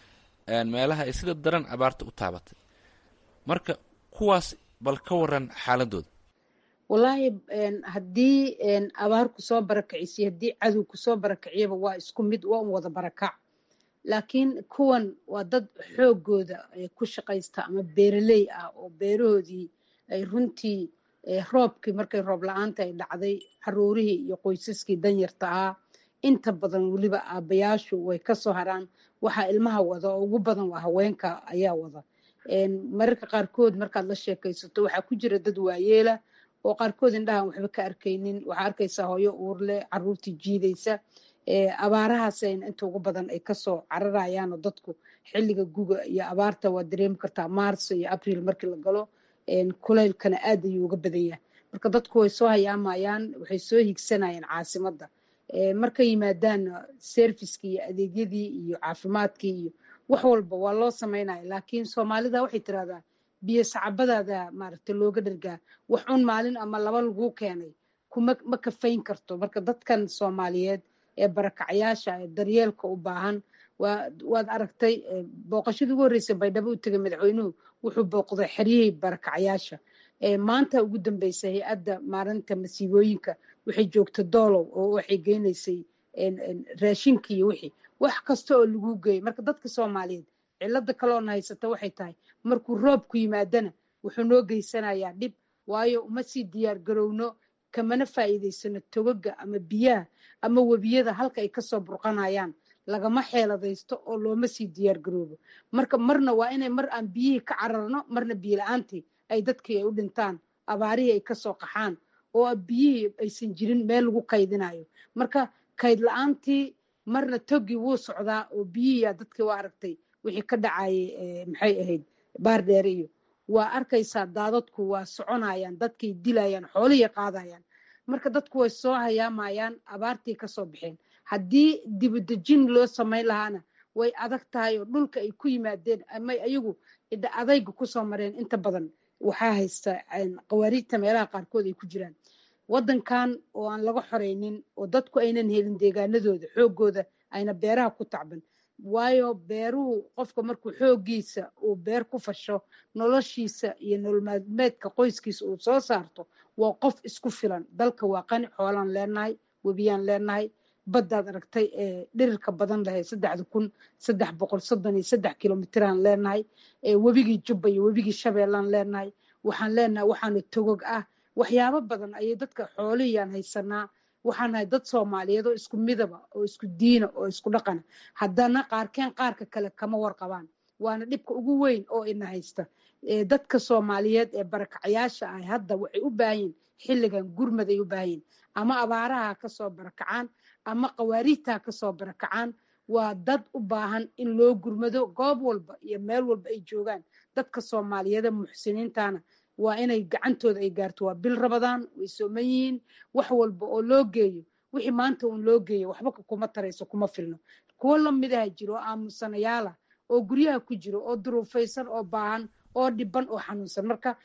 meelaha ay sida daran abaarta u taabatay marka kuwaas bal ka waran xaaladooda wallaahi haddii abaar kusoo barakicisiyo haddii cadow kusoo barakiciyaba waa isku mid waa un wada barakac laakiin kuwan waa dad xoogooda ku shaqaysta ama beeraley ah oo beerahoodii ay runtii roobkii markay roob la-aanta ay dhacday caruurihii iyo qoysaskii danyarta ahaa inta badan weliba aabayaashu way kasoo haraan waxaa ilmaha wada oo ugu badan waa haweenka ayaa wada mararka qaarkood markaad la sheekaysato waxaa ku jira dad waayeela oo qaarkood indhahan waxba ka arkaynin waxaa arkaysaa hooyo uurle caruurtii jiidaysa abaarahaasayna inta ugu badan ay kasoo cararayaanoo dadku xilliga guga iyo abaarta waa dareemi kartaa maarso iyo abriil markii la galo kulaylkana aad ayuu uga badan yahay marka dadku way soo hayaamayaan waxay soo higsanayaan caasimadda markay yimaadaanna serviskii iyo adeegyadii iyo caafimaadkii iyo wax walba waa loo samaynaya laakiin soomaalida waxay tirahdaa biyo sacabadaada maaragtay looga dhargaa wax un maalin ama laba laguu keenay kuma ma kafayn karto marka dadkan soomaaliyeed ee barakacayaasha ee daryeelka u baahan waad aragtay booqashadii ugu horreysay baydhabo u tegay madaxweynuhu wuxuu booqday xeryihii barakacayaasha maanta ugu dambeysay hay-adda maalinta masiibooyinka waxay joogta doolow oo waxay geynaysay raashinka iyo wixii wax kasta oo lagu geeyay marka dadka soomaaliyeed cilada kaloona haysata waxay tahay markuu roobku yimaadana wuxuu noo geysanayaa dhib waayo uma sii diyaar garowno kamana faa'iidaysano togaga ama biyaha ama webiyada halka ay kasoo burqanayaan lagama xeeladaysto oo looma sii diyaar garoobo marka marna waa inay mar aan biyihii ka cararno marna biyo la-aantii ay dadkii ay u dhintaan abaarihii ay kasoo qaxaan oo biyihii aysan jirin meel lagu kaydinayo marka kayd la-aantii marna togii wuu socdaa oo biyihiia dadkii waa aragtay wixii ka dhacayay maxay ahayd baardheere iyo waa arkaysaa daadadku waa soconayaan dadkay dilayaan xoolihii qaadayaan marka dadku way soo hayaamayaan abaartii kasoo baxeen haddii dibadejin loo samayn lahaana way adag tahay oo dhulka ay ku yimaadeen ama ayagu adayga kusoo mareen inta badan waxaa haysta qawaariijta meelaha qaarkood ay ku jiraan waddankan oo aan laga xoreynin oo dadku aynan helin deegaanadooda xoogooda ayna beeraha ku tacban waayo beeruhu qofka markuu xoogiisa uu beer ku fasho noloshiisa iyo nololmaalmeedka qoyskiisa uu soo saarto waa qof isku filan dalka waa qani xoolaan leenahay webiyaan leenahay baddaad aragtay ee dhirirka badan lahay saddexda kun saddex boqol soddon iyo saddex kilomitiraan leenahay webigii jubba iyo webigii shabeellaan leenahay waxaan leenahay waxaana togog ah waxyaabo badan ayay dadka xoolihiyaan haysanaa waxaan nahay dad soomaaliyeed oo isku midaba oo isku diina oo isku dhaqana haddana qaarkeen qaarka kale kama warqabaan waana dhibka ugu weyn oo ina haysta dadka soomaaliyeed ee barakacayaasha ah hadda waxay u baahanyiin xilligan gurmad ay u baahanyiin ama abaaraha kasoo barakacaan ama qawaariijtaa kasoo barakacaan waa dad u baahan in loo gurmado goob walba iyo meel walba ay joogaan dadka soomaaliyeed ee muxsiniintana waa inay gacantooda ay gaarto waa bil rabadaan way sooman yihiin wax walba oo loo geeyo wixii maanta uun loo geeyo waxba kuma tarayso kuma filno kuwo lamidaha jiro oo aamusanayaala oo guryaha ku jiro oo duruufaysan oo baahan oo dhiban oo xanuunsan marka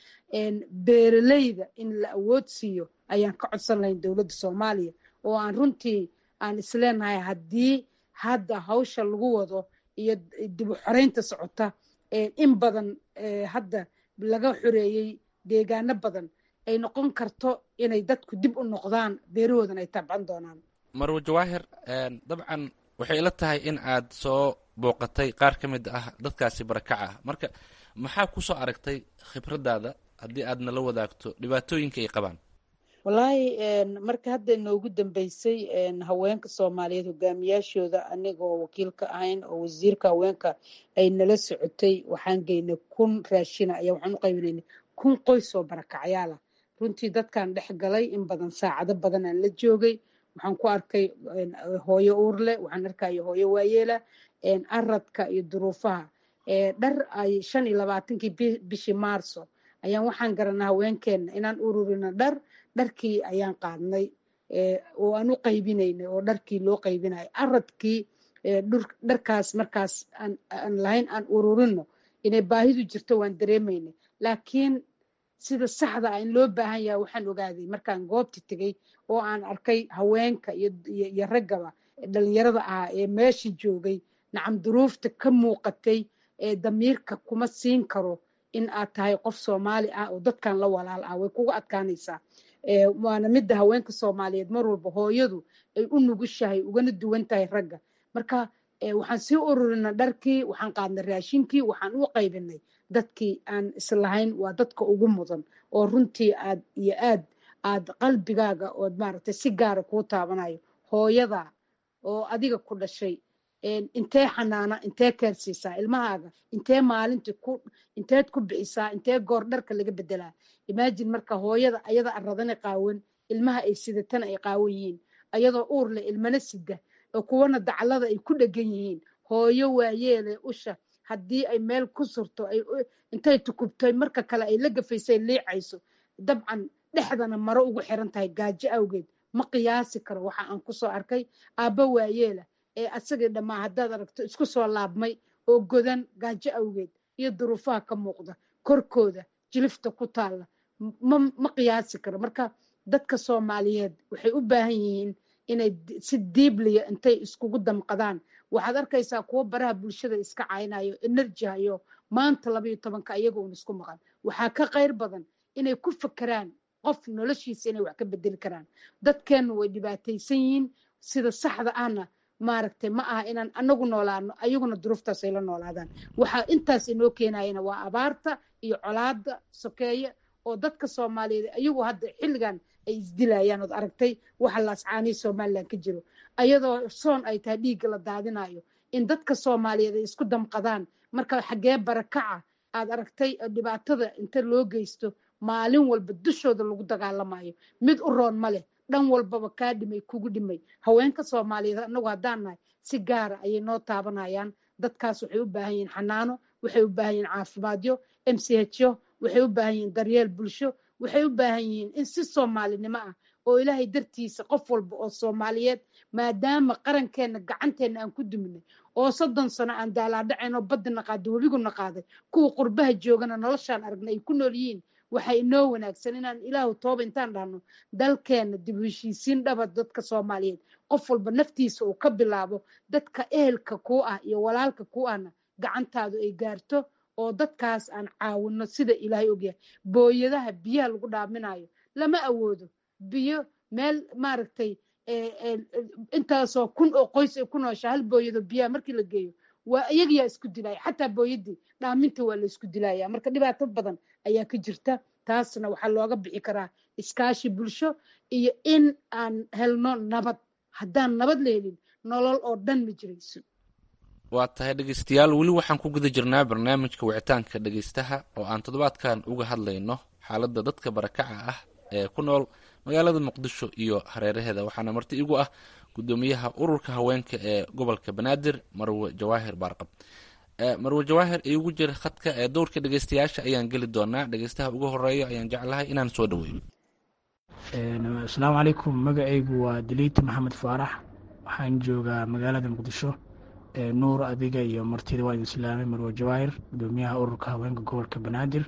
beeraleyda in la awood siiyo ayaan ka codsan lahayn dowladda soomaaliya oo aan runtii aan isleenahay haddii hadda hawsha lagu wado iyo dib u xoreynta socota in badan hadda laga xoreeyey deegaano badan ay noqon karto inay dadku dib u noqdaan beerahoodan ay tabcan doonaan marwe jawaahir dabcan waxay ila tahay in aad soo booqatay qaar ka mid ah dadkaasi barakaca ah marka maxaa ku soo aragtay khibraddaada haddii aad nala wadaagto dhibaatooyinka ay qabaan wallaahi marka hadda inoogu dambeysay haweenka soomaaliyeed hogaamiyaashooda anigoo wakiilka ahayn oo wasiirka haweenka ay nala socotay waxaan geynay kun raashina ayaa waxaan u qaybinaynay kun qoys oo barakacyaala runtii dadkan dhex galay in badan saacado badan aan la joogay waxaan ku arkay hooyo uurle waxaan arkaya hooyo waayeela aradka iyo duruufaha dhar ay shan iyo labaatankii bishii maarso ayaan waxaan garanaa haweenkeena inaan ururino dhar dharkii ayaan qaadnay oo aan u qaybinaynay oo dharkii loo qaybinayo aradkii dharkaas markaas aan lahayn aan ururino inay baahidu jirto waan dareemaynay laakiin sida saxda ah in loo baahan yahay waxaan ogaaday markaan goobta tegey oo aan arkay haweenka iyo raggaba dhalinyarada ahaa ee meesha joogay nacam duruufta ka muuqatay ee damiirka kuma siin karo in aad tahay qof soomaali ah oo dadkan la walaal ah way kugu adkaanaysaa waana midda haweenka soomaaliyeed mar walba hooyadu ay u nugushahay ugana duwan tahay ragga marka waxaan sii ururina dharkii waxaan qaadnay raashinkii waxaan u qaybinay dadkii aan islahayn waa dadka ugu mudan oo runtii aad iyo aad aad qalbigaaga ood maaragtay si gaara kuu taabanayo hooyada oo adiga ku dhashay intee xanaana intee keersiisaa ilmahaaga intee maalintii ku inteed ku bixisaa intee goor dharka laga bedelaa imaajin marka hooyada ayada aradana qaawan ilmaha ay sidatana ay qaawan yihiin ayadoo uurle ilmana sida oo kuwana daclada ay ku dhegan yihiin hooyo waayeele usha haddii ay meel ku surto intay tukubtay marka kale ay la gafaysay liicayso dabcan dhexdana maro ugu xiran tahay gaajo awgeed ma qiyaasi karo waxa aan kusoo arkay aabba waayeela ee asagii dhammaa haddaad aragto isku soo laabmay oo godan gaajo awgeed iyo duruufaha ka muuqda korkooda jilifta ku taalla ma qiyaasi karo marka dadka soomaaliyeed waxay u baahan yihiin inay si diibliya intay iskugu damqadaan waxaad arkaysaa kuwo baraha bulshada iska caynayo enerji hayo maanta labayo tobanka iyaga uun isku maqan waxaa ka qayr badan inay ku fakeraan qof noloshiisa inay wax ka bedeli karaan dadkeennu way dhibaataysan yihiin sida saxda ahna maaragtay ma aha inaan anagu noolaano ayaguna duruuftaas ay la noolaadaan waxaa intaas inoo keenayana waa abaarta iyo colaada sokeeye oo dadka soomaaliyeed ayagu hadda xilligan ay isdilayaan ood aragtay waxa laascaanihi somalilan ka jiro ayadoo soon ay tahay dhiigga la daadinayo in dadka soomaaliyeed ay isku damqadaan marka xaggee barakaca aad aragtay dhibaatada inta loo geysto maalin walba dushooda lagu dagaalamayo mid u roon ma leh dhan walbaba kaa dhimay kugu dhimay haweenka soomaaliyeed anagu haddaan nahay si gaara ayay noo taabanayaan dadkaas waxay u baahan yihiin xanaano waxay u baahan yihiin caafimaadyo m c h o waxay u baahan yihiin daryeel bulsho waxay u baahan yihiin in si soomaalinimo ah oo ilaahay dartiisa qof walba oo soomaaliyeed maadaama qarankeenna gacanteenna aan ku duminay oo soddon sano aan daalaadhaceen oo badina qaaday webiguna qaaday kuwa qurbaha joogana noloshaan aragnay ay ku nool yihiin waxaa inoo wanaagsan inaan ilaahu tooba intaan dhahno dalkeenna dib u heshiisiin dhaba dadka soomaaliyeed qof walba naftiisa uu ka bilaabo dadka ehelka kuu ah iyo walaalka kuu ahna gacantaadu ay gaarto oo dadkaas aan caawino sida ilaahay ogyahay booyadaha biyaha lagu dhaaminayo lama awoodo biyo meel maaragtay intaasoo kun oo qoys ay ku nooshaa hal booyado biyaha markii la geeyo waa iyagayaa isku dilaya xataa booyadii dhaaminta waa la isku dilaya marka dhibaato badan ayaa ka jirta taasna waxaa looga bixi karaa iskaashi bulsho iyo in aan helno nabad haddaan nabad la helin nolol oo dhan ma jirayso waa tahay dhegeystayaal weli waxaan ku guda jirnaa barnaamijka wicitaanka dhegeystaha oo aan toddobaadkan uga hadlayno xaaladda dadka barakaca ah ee ku nool magaalada muqdisho iyo hareeraheeda waxaana marti igu ah gudoomiyaha ururka haweenka ee gobolka banaadir marwe jawaahir baarqab marwe jawaahir iigu jira khadka ee dowrka dhegeystayaasha ayaan geli doonaa dhegeystaha ugu horeeyo ayaan jeclahay inaan soo dhaweeyo asalaamu calaykum magacaygu waa daliita maxamed faarax waxaan joogaa magaalada muqdisho nuur adiga iyo martida waa idin islaamay marwe jawaahir gudoomiyaha ururka haweenka gobolka banaadir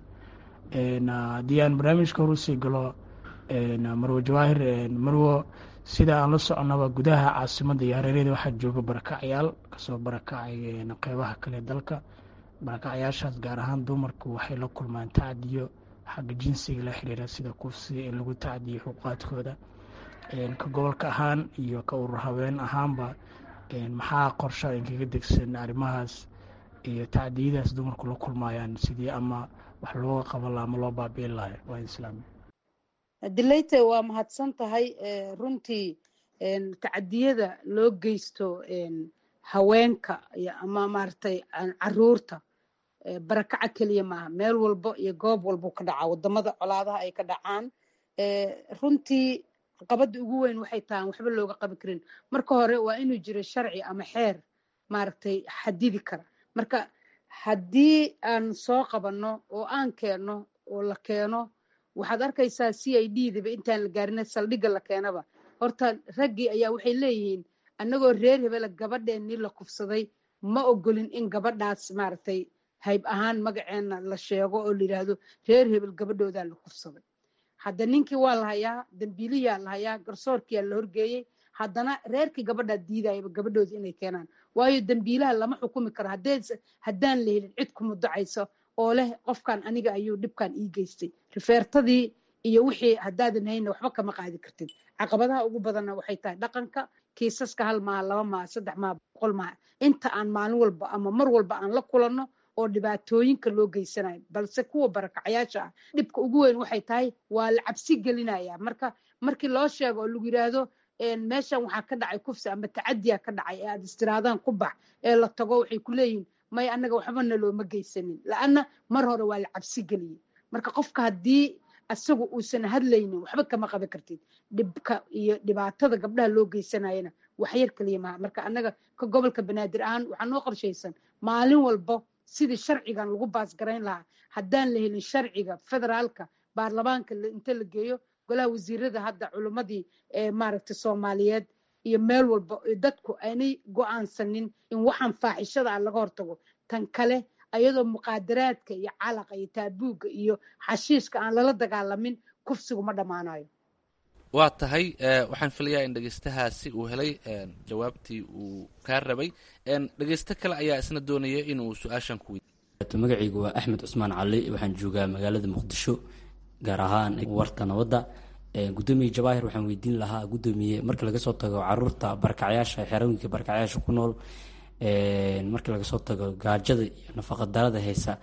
haddii aan barnaamijka horusii galo marwe jawaahir marwo sida aan la soconaba gudaha caasimadda iyo hareerada waxaa jooga barakacyaal kasoo barakacay qeybaha kale dalka barakacyaashaas gaar ahaan dumarku waxay la kulmaan tacdiyo xagga jinsiga la xiriira sida kufsi in lagu tacdiyo xuquuqaadkooda ka gobolka ahaan iyo ka urur haween ahaanba maxaa qorsha inkaga degsan arrimahaas iyo tacdiyadaas dumarku la kulmayaan sidii ama wax looga qaban laha ama loo baabi'in lahay waa islaami dileyte waa mahadsan tahay runtii tacadiyada loo geysto haweenka ama maaragtay caruurta barakaca keliya maaha meel walbo iyo goob walbuu ka dhacaa wadamada colaadaha ay ka dhacaan runtii qabada ugu weyn waxay tahay waxba looga qabi karin marka hore waa inuu jiro sharci ama xeer maaragtay xadidi kara marka haddii aan soo qabanno oo aan keenno oo la keeno waxaad arkaysaa c i d daba intaan la gaarina saldhigga la keenaba horta raggii ayaa waxay leeyihiin annagoo reer hebela gabadheennii la kufsaday ma ogolin in gabadhaas maaragtay hayb ahaan magaceenna la sheego oo la yidhaahdo reer hebel gabadhoodaa la kufsaday hadda ninkii waa la hayaa dambiiliyaa la hayaa garsoorkiyaa la horgeeyey haddana reerkii gabadhaa diidayaba gabadhooda inay keenaan waayo dambiilaha lama xukumi karo haddaan la helin cid ku mudacayso oo leh qofkan aniga ayuu dhibkan ii geystay rifeertadii iyo wixii haddaadan hayna waxba kama qaadi kartid caqabadaha ugu badanna waxay tahay dhaqanka kiisaska hal maaha laba maaha saddex maaha boqol maaha inta aan maalin walba ama mar walba aan la kulanno oo dhibaatooyinka loo geysanayo balse kuwa barakacayaasha ah dhibka ugu weyn waxay tahay waa la cabsi gelinaya marka markii loo sheego oo lagu yidhaahdo meeshan waxaa ka dhacay kufsi ama tacadiya ka dhacay ee aad istiraadaan ku bax ee la tago waxay ku leeyihin may annaga waxbana looma geysanin la-anna mar hore waa la cabsi geliyey marka qofka haddii isagu uusan hadlaynin waxba kama qaban kartid dhibka iyo dhibaatada gabdhaha loo geysanayana waxyar keliya maha marka annaga ka gobolka banaadir ahaan waxaa noo qorshaysan maalin walbo sidii sharcigan lagu baasgarayn lahaa haddaan la helin sharciga federaalka baarlamaanka inta la geeyo golaha wasiirada hadda culimmadii maaragtay soomaaliyeed iyo meel walba dadku aanay go-aansanin in waxaan faaxishada ah laga hortago tan kale ayadoo muqaadaraadka iyo calaqa iyo taabuugga iyo xashiishka aan lala dagaalamin kufsigu ma dhammaanayo waa tahay waxaan filayaa in dhegeystahaasi uu helay jawaabtii uu kaa rabay dhegeysto kale ayaa isna doonaya inuu su-aashan ku weydiiyo magacaygu waa axmed cusmaan cali waxaan joogaa magaalada muqdisho gaar ahaan warta nabadda gudoomiye jawaahir waxaan weydiin lahaa gudoomiye marka laga soo tago caruurta barkacyaasha xerooyinka barkacyaasha ku nool marka laga soo tago gaajada iyo nafaqadarada haysa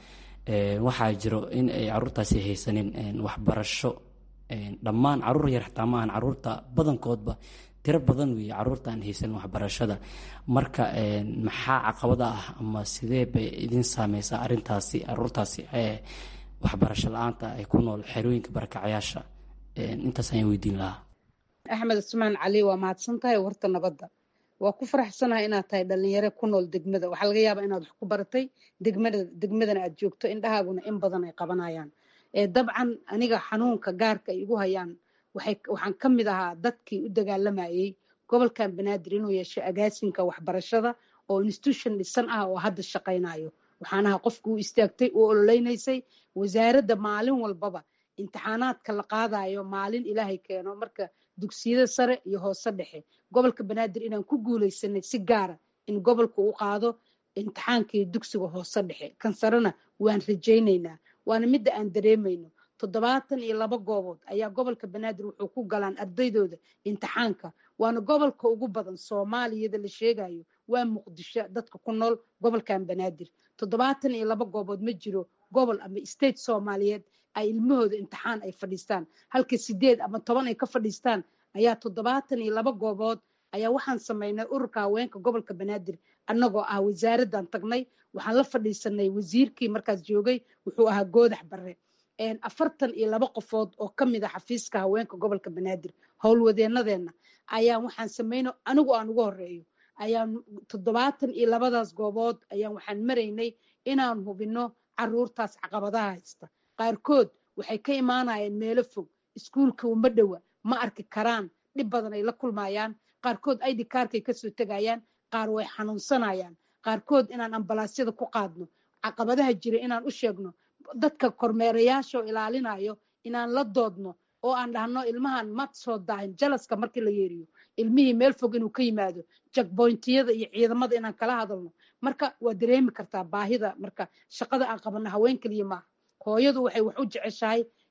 waxaa jiro in ay caruurtaasi haysanin waxbarasho dhammaan caruur yar xataa maahan caruurta badankoodba tiro badan weeye caruurta aan haysanin waxbarashada marka maxaa caqabada ah ama sidee bay idin saameysaa arintaasi caruurtaasi waxbarasho la-aanta ay ku nool xerooyinka barakacayaasha intaas ayaan weydiin lahaa axmed cusmaan cali waa mahadsan tahay warta nabadda waa ku faraxsanahay inaad tahay dhalinyaro ku nool degmada waxaa laga yaabaa inaad wax ku baratay degmada degmadana aad joogto indhahaaguna in badan ay qabanayaan dabcan aniga xanuunka gaarka ay igu hayaan waxaan ka mid ahaa dadkii u dagaalamayey gobolkan banaadir inuu yeesho agaasinka waxbarashada oo institution dhisan ah oo hadda shaqaynayo waxaan ahaa qofka u istaagtay u ololeynaysay wasaaradda maalin walbaba imtixaanaadka la qaadayo maalin ilaahay keeno marka dugsiyada sare iyo hoose dhexe gobolka banaadir inaan ku guuleysanay si gaara in gobolka u qaado imtixaankii dugsiga hoose dhexe kan sarena waan rajaynaynaa waana midda aan dareemayno toddobaatan iyo laba goobood ayaa gobolka banaadir wuxuu ku galaan ardaydooda imtixaanka waana gobolka ugu badan soomaaliyada la sheegayo waa muqdisho dadka ku nool gobolkan banaadir toddobaatan iyo laba goobood ma jiro gobol ama state soomaaliyeed ay ilmahooda imtixaan ay fadhiistaan halka sideed ama toban ay ka fadhiistaan ayaa toddobaatan iyo laba goobood ayaa waxaan samaynay ururka haweenka gobolka banaadir annagoo ah wasaaraddan tagnay waxaan la fadhiisanay wasiirkii markaas joogay wuxuu ahaa goodax barre afartan iyo laba qofood oo ka mid a xafiiska haweenka gobolka banaadir howlwadeenadeenna ayaan waxaan samayno anigu aan ugu horeeyo ayaan toddobaatan iyo labadaas goobood ayaan waxaan maraynay inaan hubino caruurtaas caqabadaha haysta qaarkood waxay ka imaanayaan meelo fog iskuulka uma dhowa ma arki karaan dhib badan ay la kulmayaan qaarkood id kaarkay kasoo tegayaan qaar way xanuunsanayaan qaarkood inaan ambalaasyada ku qaadno caqabadaha jira inaan u sheegno dadka kormeerayaashaoo ilaalinayo inaan la doodno oo aan dhahno ilmahan ma soo daahin jalaska markii la yeeriyo ilmihii meel fog inuu ka yimaado jakboyntiyada iyo ciidamada inaan kala hadalno marka waa dareemi kartaa baahida marka shaqada aan qabano haween keliya maaha hooyadu waxay wax u jeceshahay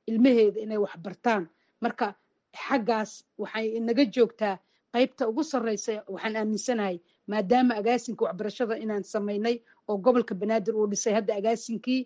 ilmaheeda inay wax bartaan marka xaggaas waxay inaga joogtaa qaybta ugu sarreysa waxaan aaminsanahay maadaama agaasinka waxbarashada inaan samaynay oo gobolka banaadir uu dhisay hadda agaasinkii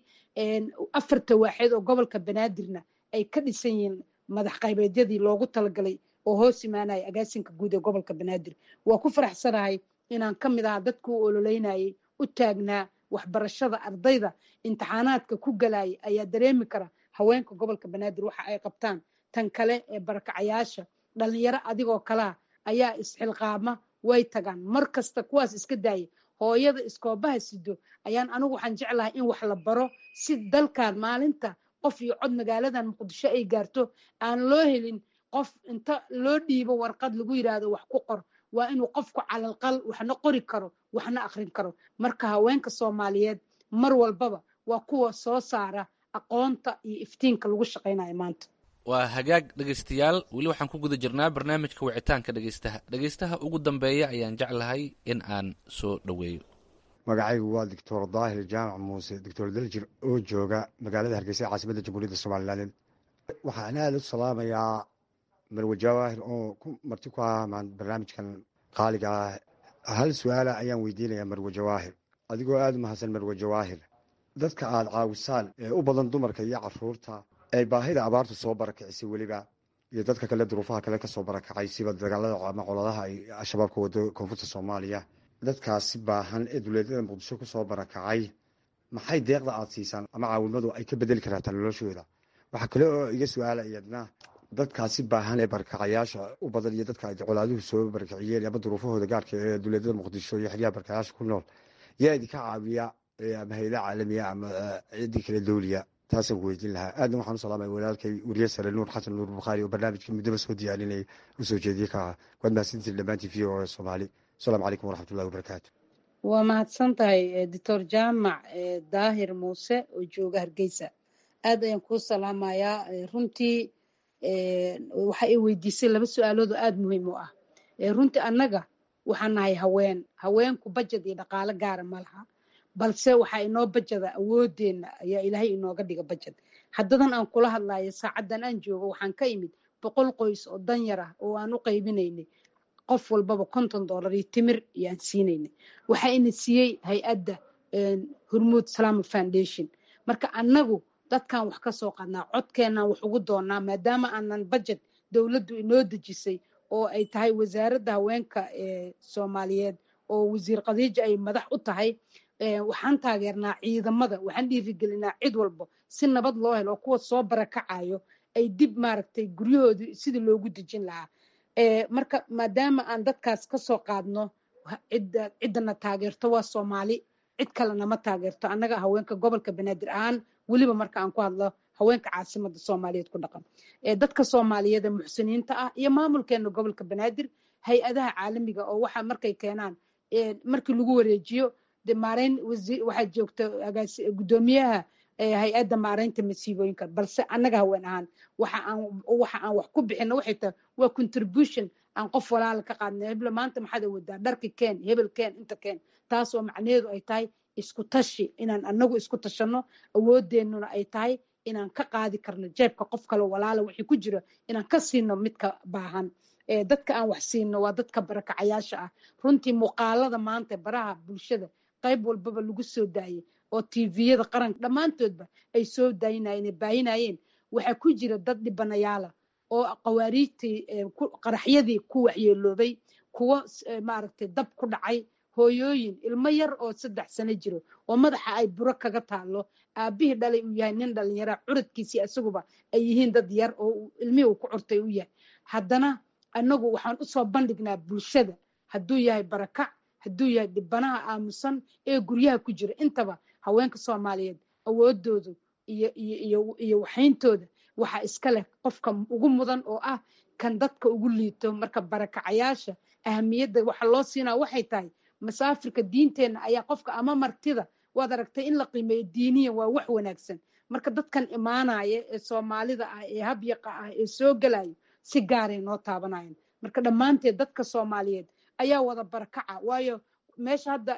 afarta waaxeed oo gobolka banaadirna ay ka dhisan yihiin madax qaybeedyadii loogu talagalay oo hoos imaanaya agaasinka guud ee gobolka banaadir waa ku faraxsanahay inaan ka mid ahaa dadku u ololeynayay u taagnaa waxbarashada ardayda imtixaanaadka ku galaya ayaa dareemi kara haweenka gobolka banaadir waxa ay qabtaan tan kale ee barakacayaasha dhalinyaro adigoo kalaa ayaa isxilqaama way tagaan mar kasta kuwaas iska daaya hooyada iskoobaha sido ayaan anigu waxaan jeclahay in wax la baro si dalkan maalinta qof iyo cod magaaladan muqdisho ay gaarto aan loo helin qof inta loo dhiibo warqad lagu yidhaahdo wax ku qor waa inuu qofku calalqal waxna qori karo waxna akrin karo marka haweenka soomaaliyeed mar walbaba waa kuwa soo saara aqoonta iyo iftiinka lagu shaqaynayo maanta waa hagaag dhegaystayaal weli waxaan ku guda jirnaa barnaamijka wicitaanka dhegaystaha dhegaystaha ugu dambeeya ayaan jeclahay in aan soo dhoweeyo magacaygu waa doctor daahir jaamac muuse doctor daljir oo jooga magaalada hargeysa caasimada jamhuuriyadda somalilan waxaan aada u salaamayaa marwe jawaahir oo ku marti ku ah barnaamijkan qaaliga ah hal su-aala ayaan weydiinayaa marwe jawaahir adigoo aada u mahadsan marwe jawaahir dadka aada caawisaan ee u badan dumarka iyo caruurta ee baahida abaartu soo barakicisay weliba iyo dadka kale duruufaha kale kasoo barakacay siba dagaalada ama coladaha ay al-shabaab ka wado koonfurta soomaaliya dadkaasi baahan ee duleedyada muqdisho kusoo barakacay maxay deeqda aada siisaan ama caawimadu ay ka bedeli karaataa noloshooda waxaa kale oo iga su-aala iyadna dadkaasi baahan ee barakacayaasha u badan iyo dadka ay colaaduhu soo barakiciyeen ama duruufahooda gaarka ee duleedyada muqdisho iyo xeryaha barakacayaasha ku nool yaa idinka caawiya ama hayada caalamiya ama ciddii kale dowliya taasaan ku weydiin lahaa aadna waxaan u salaamaya walaalkay weriye sare nuur xasan nuur bukhaari oo barnaamijka muddaba soo diyaarinayay u soo jeediyey ka ah waad mahadsantiin dhammaantiin v o soomaali asalaamu calaykum waraxmatullahi wabarakaatu waa mahadsan tahay doctor jaamac daahir muuse oo jooga hargeysa aad ayaan kuu salaamayaa runtii waxa ay weydiisay laba su-aalood oo aada muhiim u ah runtii annaga waxaan nahay haween haweenku bajad iyo dhaqaalo gaara ma laha balse waxaa inoo bajada awoodeenna ayaa ilaahay inooga dhiga bajad haddadan aan kula hadlayo saacaddan aan joogo waxaan ka imid boqol qoys oo danyar ah oo aan u qaybinaynay qof walbaba konton dollar iyo timir iyo aan siinaynay waxaa ina siiyey hay-adda hormuud salama foundation marka annagu dadkan wax ka soo qadnaa codkeenaan wax ugu doonaa maadaama aanan bajed dowladdu inoo dejisay oo ay tahay wasaaradda haweenka ee soomaaliyeed oo wasiir khadiija ay madax u tahay waxaan taageernaa ciidamada waxaan dhiirigelinaa cid walba si nabad loo helo oo kuwa soo barakacayo ay dib maaragtay guryahoodii sidii loogu dejin lahaa marka maadaama aan dadkaas kasoo qaadno cidda ciddana taageerto waa soomaali cid kalena ma taageerto annaga haweenka gobolka banaadir ahaan weliba marka aan ku hadlo haweenka caasimada soomaaliyeed ku dhaqan dadka soomaaliyeed ee muxsiniinta ah iyo maamulkeena gobolka banaadir hay-adaha caalamiga oo waxa markay keenaan markii lagu wareejiyo de maareyn waxaa joogta gudoomiyaha hay-adda maareynta masiibooyinka balse annaga haween ahaan waxa aan waxa aan wax ku bixino waxay tahay waa contribution aan qof walaala ka qaadna hebla maanta maxaad awoodaa dharki keen hebel keen inta keen taas oo macnaheedu ay tahay isku tashi inaan anagu isku tashanno awoodeennuna ay tahay inaan ka qaadi karno jeebka qof kale walaala wixii ku jira inaan ka siino midka baahan dadka aan wax siino waa dadka barakacayaasha ah runtii muuqaalada maanta baraha bulshada qayb walbaba lagu soo daayay oo tviyada qaranka dhammaantoodba ay soo daayinayeen ay baayinayeen waxaa ku jira dad dhibanayaala oo qawaariijtii qaraxyadii ku waxyeeloobay kuwo maaragtay dab ku dhacay hooyooyin ilmo yar oo saddex sano jiro oo madaxa ay buro kaga taalo aabihii dhalay uu yahay nin dhalinyara curadkiisii isaguba ay yihiin dad yar oo ilmihii uu ku curtay u yahay haddana annagu waxaan usoo bandhignaa bulshada hadduu yahay barakac hadduu yahay dhibanaha aamusan ee guryaha ku jira intaba haweenka soomaaliyeed awoodoodu iyo iyo iyo iyo waxayntooda waxaa iska leh qofka ugu mudan oo ah kan dadka ugu liito marka barakacayaasha ahamiyadda waxa loo siinaa waxay tahay masaafirka diinteenna ayaa qofka ama martida waad aragtay in la qiimeeyo diiniyan waa wax wanaagsan marka dadkan imaanaya ee soomaalida ah ee habyaqa ah ee soo gelayo si gaaray noo taabanayaan marka dhammaanteed dadka soomaaliyeed ayaa wada barakaca waayo meesha hadda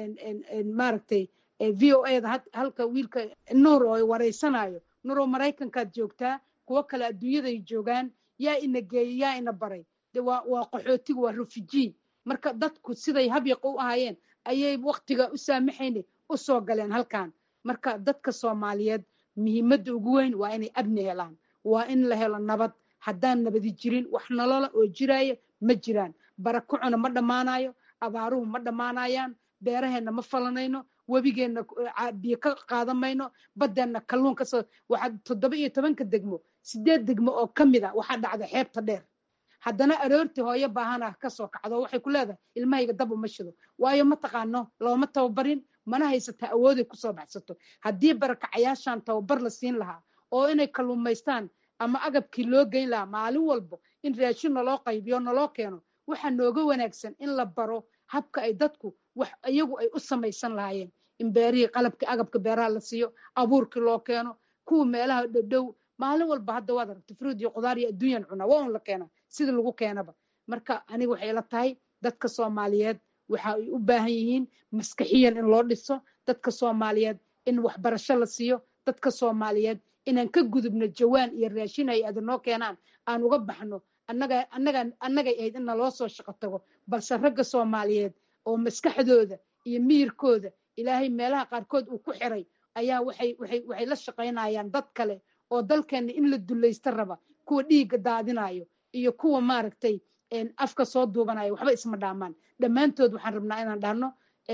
maaragtay v o eda halka wiilka nuur oo wareysanayo nuuroo maraykankaad joogtaa kuwo kale adduunyaday joogaan yaa ina geeyey yaa ina baray de waa waa qaxootiga waa refugee marka dadku siday habyaqa u ahaayeen ayay waktiga u saamaxayna u soo galeen halkan marka dadka soomaaliyeed muhiimadda ugu weyn waa inay abni helaan waa in la helo nabad haddaan nabadi jirin wax nolola oo jiraayo ma jiraan barakacuna ma dhammaanayo abaaruhu ma dhammaanayaan beeraheenna ma falanayno webigeenna biyo ka qaadan mayno baddeenna kalluun kasoo waxaa toddoba iyo tobanka degmo sideed degmo oo ka mid a waxaa dhacda xeebta dheer haddana aroortii hooyo baahana kasoo kacdo waxay ku leedahay ilmahayga dab uma shido waayo ma taqaano looma tababarin mana haysataa awooday kusoo baxsato haddii barakacayaashan tababar la siin lahaa oo inay kalluumaystaan ama agabkii loo geyn lahaa maalin walbo in raashin naloo qaybiyo naloo keeno waxaa nooga wanaagsan in la baro habka ay dadku wax iyagu ay u samaysan lahaayeen in beerihii qalabkii agabka beeraha la siiyo abuurkii loo keeno kuwa meelaha dhowdhow maalin walba hadda waad aragta fruud iyo qudaar iyo adduunyan cunaa waa un la keenaa sida lagu keenaba marka aniga waxay ila tahay dadka soomaaliyeed waxa ay u baahan yihiin maskaxiyan in loo dhiso dadka soomaaliyeed in waxbarasho la siiyo dadka soomaaliyeed inaan ka gudubno jawaan iyo raashin ay adanoo keenaan aan uga baxno annaga annaga annagay ahayd in naloo soo shaqo tago balse ragga soomaaliyeed oo maskaxdooda iyo miyirkooda ilaahay meelaha qaarkood uu ku xiray ayaa waxay waxay waxay la shaqaynayaan dad kale oo dalkeenna in la dulaysta raba kuwa dhiigga daadinayo iyo kuwa maaragtay afka soo duubanayo waxba isma dhaamaan dhammaantood waxaan rabnaa inaan dhahno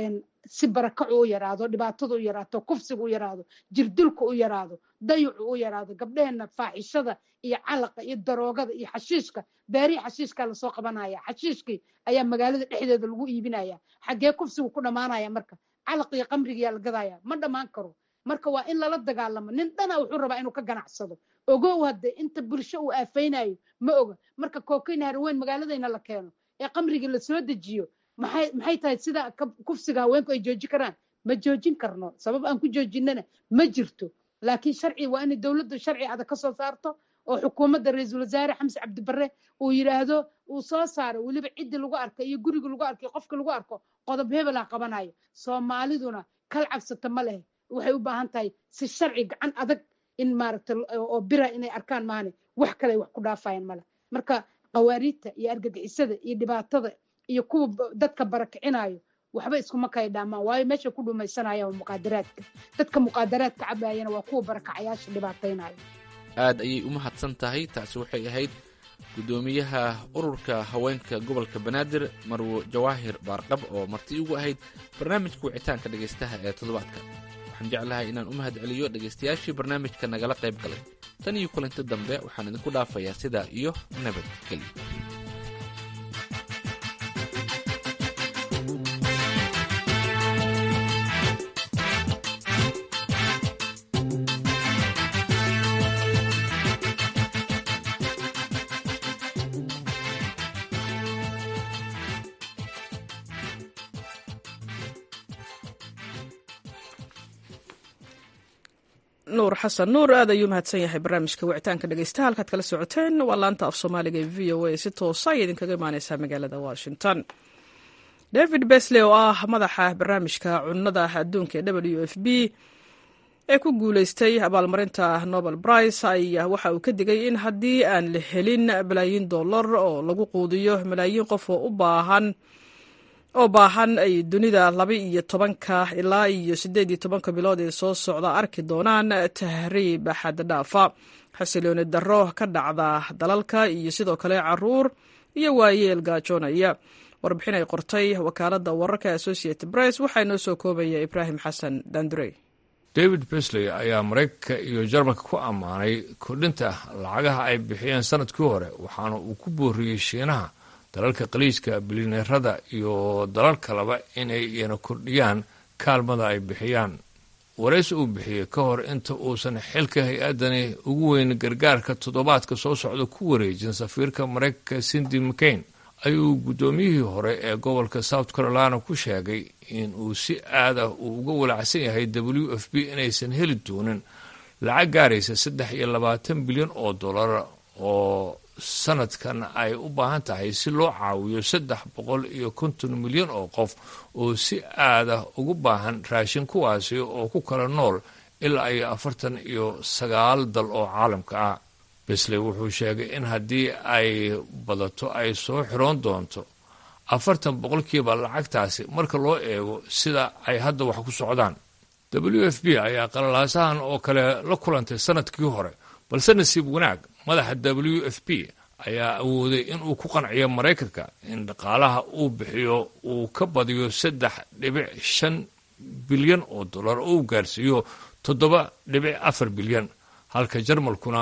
si barakacu u yaraado dhibaatadu u yaraato kufsigu u yaraado jirdilku u yaraado dayucu u yaraado gabdheheenna faaxishada iyo calaqa iyo daroogada iyo xashiishka beerihii xashiishkaa lasoo qabanaya xashiishkii ayaa magaalada dhexdeeda lagu iibinaya xaggee kufsigu ku dhammaanaya marka calaq iyo qamrigiyaa la gadaya ma dhammaan karo marka waa in lala dagaalamo nin dhana wuxuu rabaa inuu ka ganacsado ogow hadde inta bulsho uu aafaynayo ma oga marka kookayn haraweyn magaaladayna la keeno ee qamrigii lasoo dejiyo maxay maxay tahay sida kufsiga haweenku ay joojin karaan ma joojin karno sabab aan ku joojinana ma jirto laakiin sharci waa inay dowladdu sharci adag ka soo saarto oo xukuumadda ra-iisul wasaare xamse cabdibare uu yidhaahdo uu soo saaro weliba ciddii lagu arko iyo guriga lagu arko iyo qofka lagu arko qodob hebel ah qabanayo soomaaliduna kal cabsata ma leh waxay u baahan tahay si sharci gacan adag in maaragta oo bira inay arkaan maane wax kale ay wax ku dhaafayaan male marka qawaariidta iyo argagixisada iyo dhibaatada iyo kuwa dadka barakicinayo waxba iskuma kala dhaamaan waayo meesha ku dhumaysanayaan waa muqaadaraadka dadka muqaadaraadka cabayana waa kuwa barakacayaasha dhibaataynaya aad ayay u mahadsan tahay taasi waxay ahayd guddoomiyaha ururka haweenka gobolka banaadir marwo jawaahir baarqab oo marti ugu ahayd barnaamijka wicitaanka dhegaystaha ee toddobaadka waxaan jeclahay inaan u mahad celiyo dhegaystayaashii barnaamijka nagala qayb galay tan iyo kulanti dambe waxaan idinku dhaafayaa sidaa iyo nabadgelyo nuur xasan nuur aad ayuu mahadsan yahay barnaamijka wicitaanka dhegeystaha halkaad kala socoteen waa laanta af soomaaliga ee v o a si toosa ay idinkaga imaaneysaa magaalada washington david besley oo ah madaxa barnaamijka cunnada adduunka ee w f b ee ku guuleystay abaalmarinta nobel brice ayaa waxa uu ka digay in haddii aan la helin balaayiin dollar oo lagu quudiyo malaayiin qof oo u baahan oo baahan ay dunida laba iyo tobanka ilaa iyo siddeed iyo tobanka bilood ee soo socda arki doonaan tahriib xaddhaafa xasilooni darro ka dhacda dalalka iyo sidoo kale caruur iyo waayeel gaajoonaya warbixin ay qortay wakaaladda wararka associated press waxaa inoo soo koobaya ibraahim xasan dandurey david besley ayaa maraykanka iyo jarmalka ku ammaanay kordhinta lacagaha ay bixiyeen sanadkii hore waxaana uu ku booriyey shiinaha dalalka qaliijka bilineerada iyo dalal kaleba inay iyana kordhiyaan kaalmada ay bixiyaan waraysi uu bixiyey ka hor inta uusan xilka hay-addani ugu weyn gargaarka toddobaadka soo socda ku wareejin safiirka maraykanka cindy mcain ayuu guddoomiyihii hore ee gobolka south carolina ku sheegay in uu si aad ah uu uga walacsan yahay w f b inaysan heli doonin lacag gaaraysa saddex iyo labaatan bilyan oo dollar oo sanadkan ay u baahan tahay si loo caawiyo saddex boqol iyo konton milyan oo qof oo si aad ah ugu baahan raashin kuwaasi oo ku kala nool ilaa iyo afartan iyo sagaal dal oo caalamka ah besley wuxuu sheegay in haddii ay badato ay soo xiroon doonto afartan boqolkiiba lacagtaasi marka loo eego sida ay hadda wax ku socdaan w f b ayaa qalalaasahan oo kale la kulantay sanadkii hore balse nasiib wanaag madaxa w f b ayaa awooday inuu ku qanciyo maraykanka in dhaqaalaha uu bixiyo uu ka badiyo saddex dhibic shan bilyan oo dollar oo uu gaarsiiyo toddoba dhibic afar bilyan halka jarmalkuna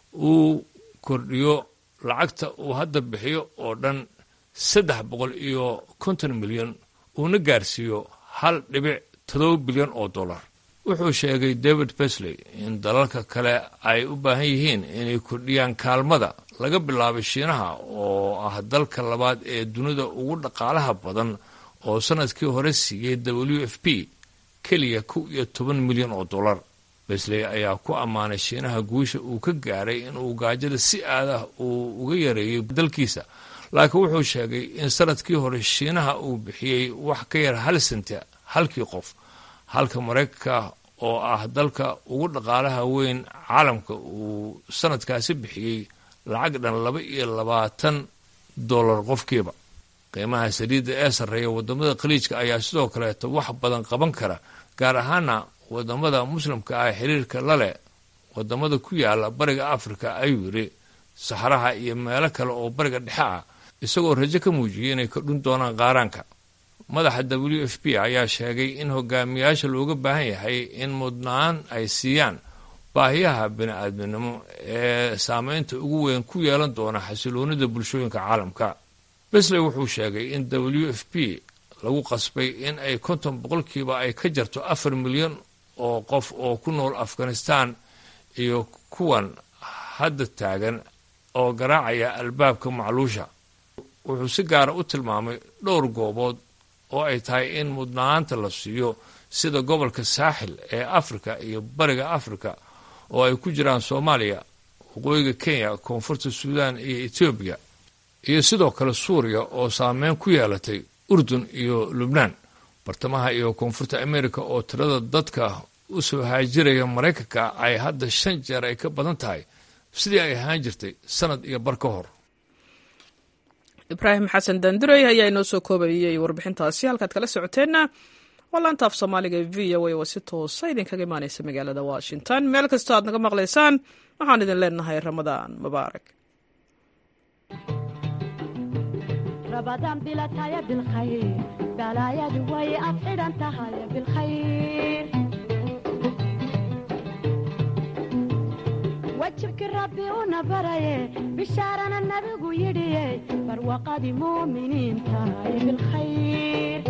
uu kordhiyo lacagta uu hadda bixiyo oo dhan saddex boqol iyo konton milyan uuna gaarsiiyo hal dhibic todoba bilyan oo dollar wuxuu sheegay david besley in dalalka kale ay u baahan yihiin inay kordhiyaan kaalmada laga bilaabay shiinaha oo ah dalka labaad ee dunida ugu dhaqaalaha badan oo sanadkii hore siiyey w f p keliya kow iyo toban milyan oo dollar besley ayaa ku ammaanay shiinaha guusha uu ka gaaray inuu gaajada si aadah uu uga yareeyey dalkiisa laakiin wuxuu sheegay in sanadkii hore shiinaha uu bixiyey wax ka yar hal senti halkii qof halka maraykanka oo ah dalka ugu dhaqaalaha weyn caalamka uu sanadkaasi bixiyey lacag dhan laba iyo labaatan dollar qofkiiba qiimaha saliidda ee sarreeya waddamada khaliijka ayaa sidoo kaleeto wax badan qaban kara gaar ahaana waddamada muslimka ah xiriirka la leh waddamada ku yaala bariga afrika ayuu yidhi saxaraha iyo meelo kale oo bariga dhexe ah isagoo rajo ka muujiyey inay kordhin doonaan qaaraanka madaxa w f p ayaa sheegay in hogaamiyaasha looga baahan yahay in mudnaan ay siiyaan baahiyaha bini-aadminimo ee saameynta ugu weyn ku yeelan doona xasiloonida bulshooyinka caalamka besley wuxuu sheegay in w f p lagu qasbay in ay konton boqolkiiba ay ka jarto afar milyan oo qof oo ku nool afghanistan iyo kuwan hadda taagan oo garaacaya albaabka macluusha wuxuu si gaara u tilmaamay dhowr goobood oo ay tahay in mudnaanta la siiyo sida gobolka saaxil ee afrika iyo bariga afrika oo ay ku jiraan soomaaliya waqooyiga kenya koonfurta suudaan iyo etoobiya iyo sidoo kale suuriya oo saameyn ku yeelatay urdun iyo lubnaan bartamaha iyo koonfurta amerika oo tirada dadka u soo haajiraya maraykanka ay hadda shan jeer ay ka badan tahay sidii ay ahaan jirtay sanad iyo bar ka hor ibraahim xasan daandurey ayaa inoo soo koobayey warbixintaasi halkaad kala socoteenna waa laanta af soomaaliga ee v o a oo si toosa idinkaga imaaneysa magaalada washington meel kastoo aad naga maqlaysaan waxaan idin leenahay ramadaan mubaarak رمضان بلا تايا بالخير بلا يا دوي أفعل أنت هاي بالخير وجهك ربي ونبري بشارنا النبي يدي برواقة مؤمنين تاي بالخير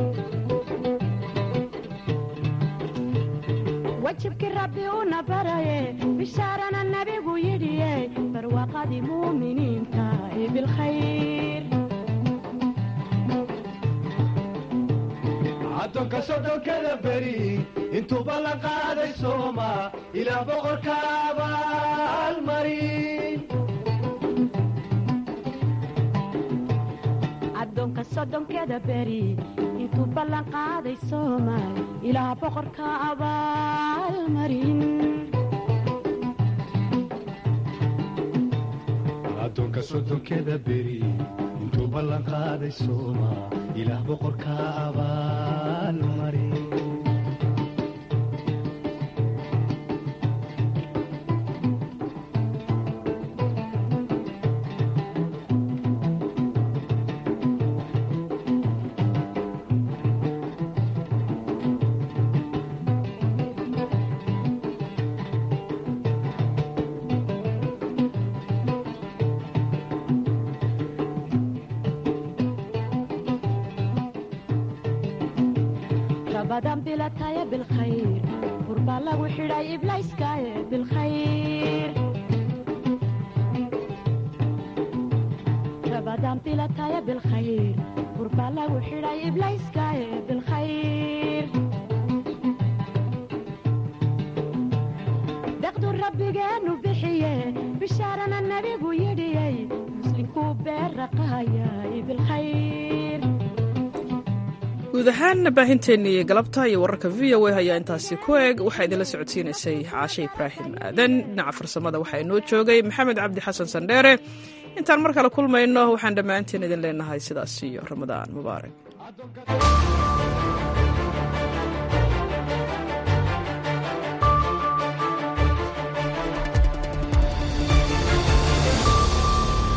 وجهك ربي ونبري بشارنا النبي يدي برواقة مؤمنين تاي بالخير addoonka soddonkada beri intuuba la qaaday sooma ilaa boqorka abaalmarin addoonka soddonkeda beri intuu ballan qaaday soomaal ilaa boqorka abaalmarin addoonka soddonkeda beri intuu ballan qaaday sooma ilaah boqorka abaalmarin رمضان بلا تايا بالخير قربا لو حراي إبلايس كايا بالخير رمضان بلا تايا بالخير قربا لو حراي إبلايس كايا بالخير دقدو ربي جانو بحيه بشارنا النبي ويدي مسلم كوبير رقايا بالخير guud ahaan baahinteennii galabta iyo wararka v o a ayaa intaasi ku eg waxaa idinla socodsiinaysay caashe ibraahim aadan dhinaca farsamada waxaa inoo joogay maxamed cabdi xasan sandheere intaan mar kale kulmayno waxaan dhammaanteen idin leenahay sidaas iyo ramadaan mubaarak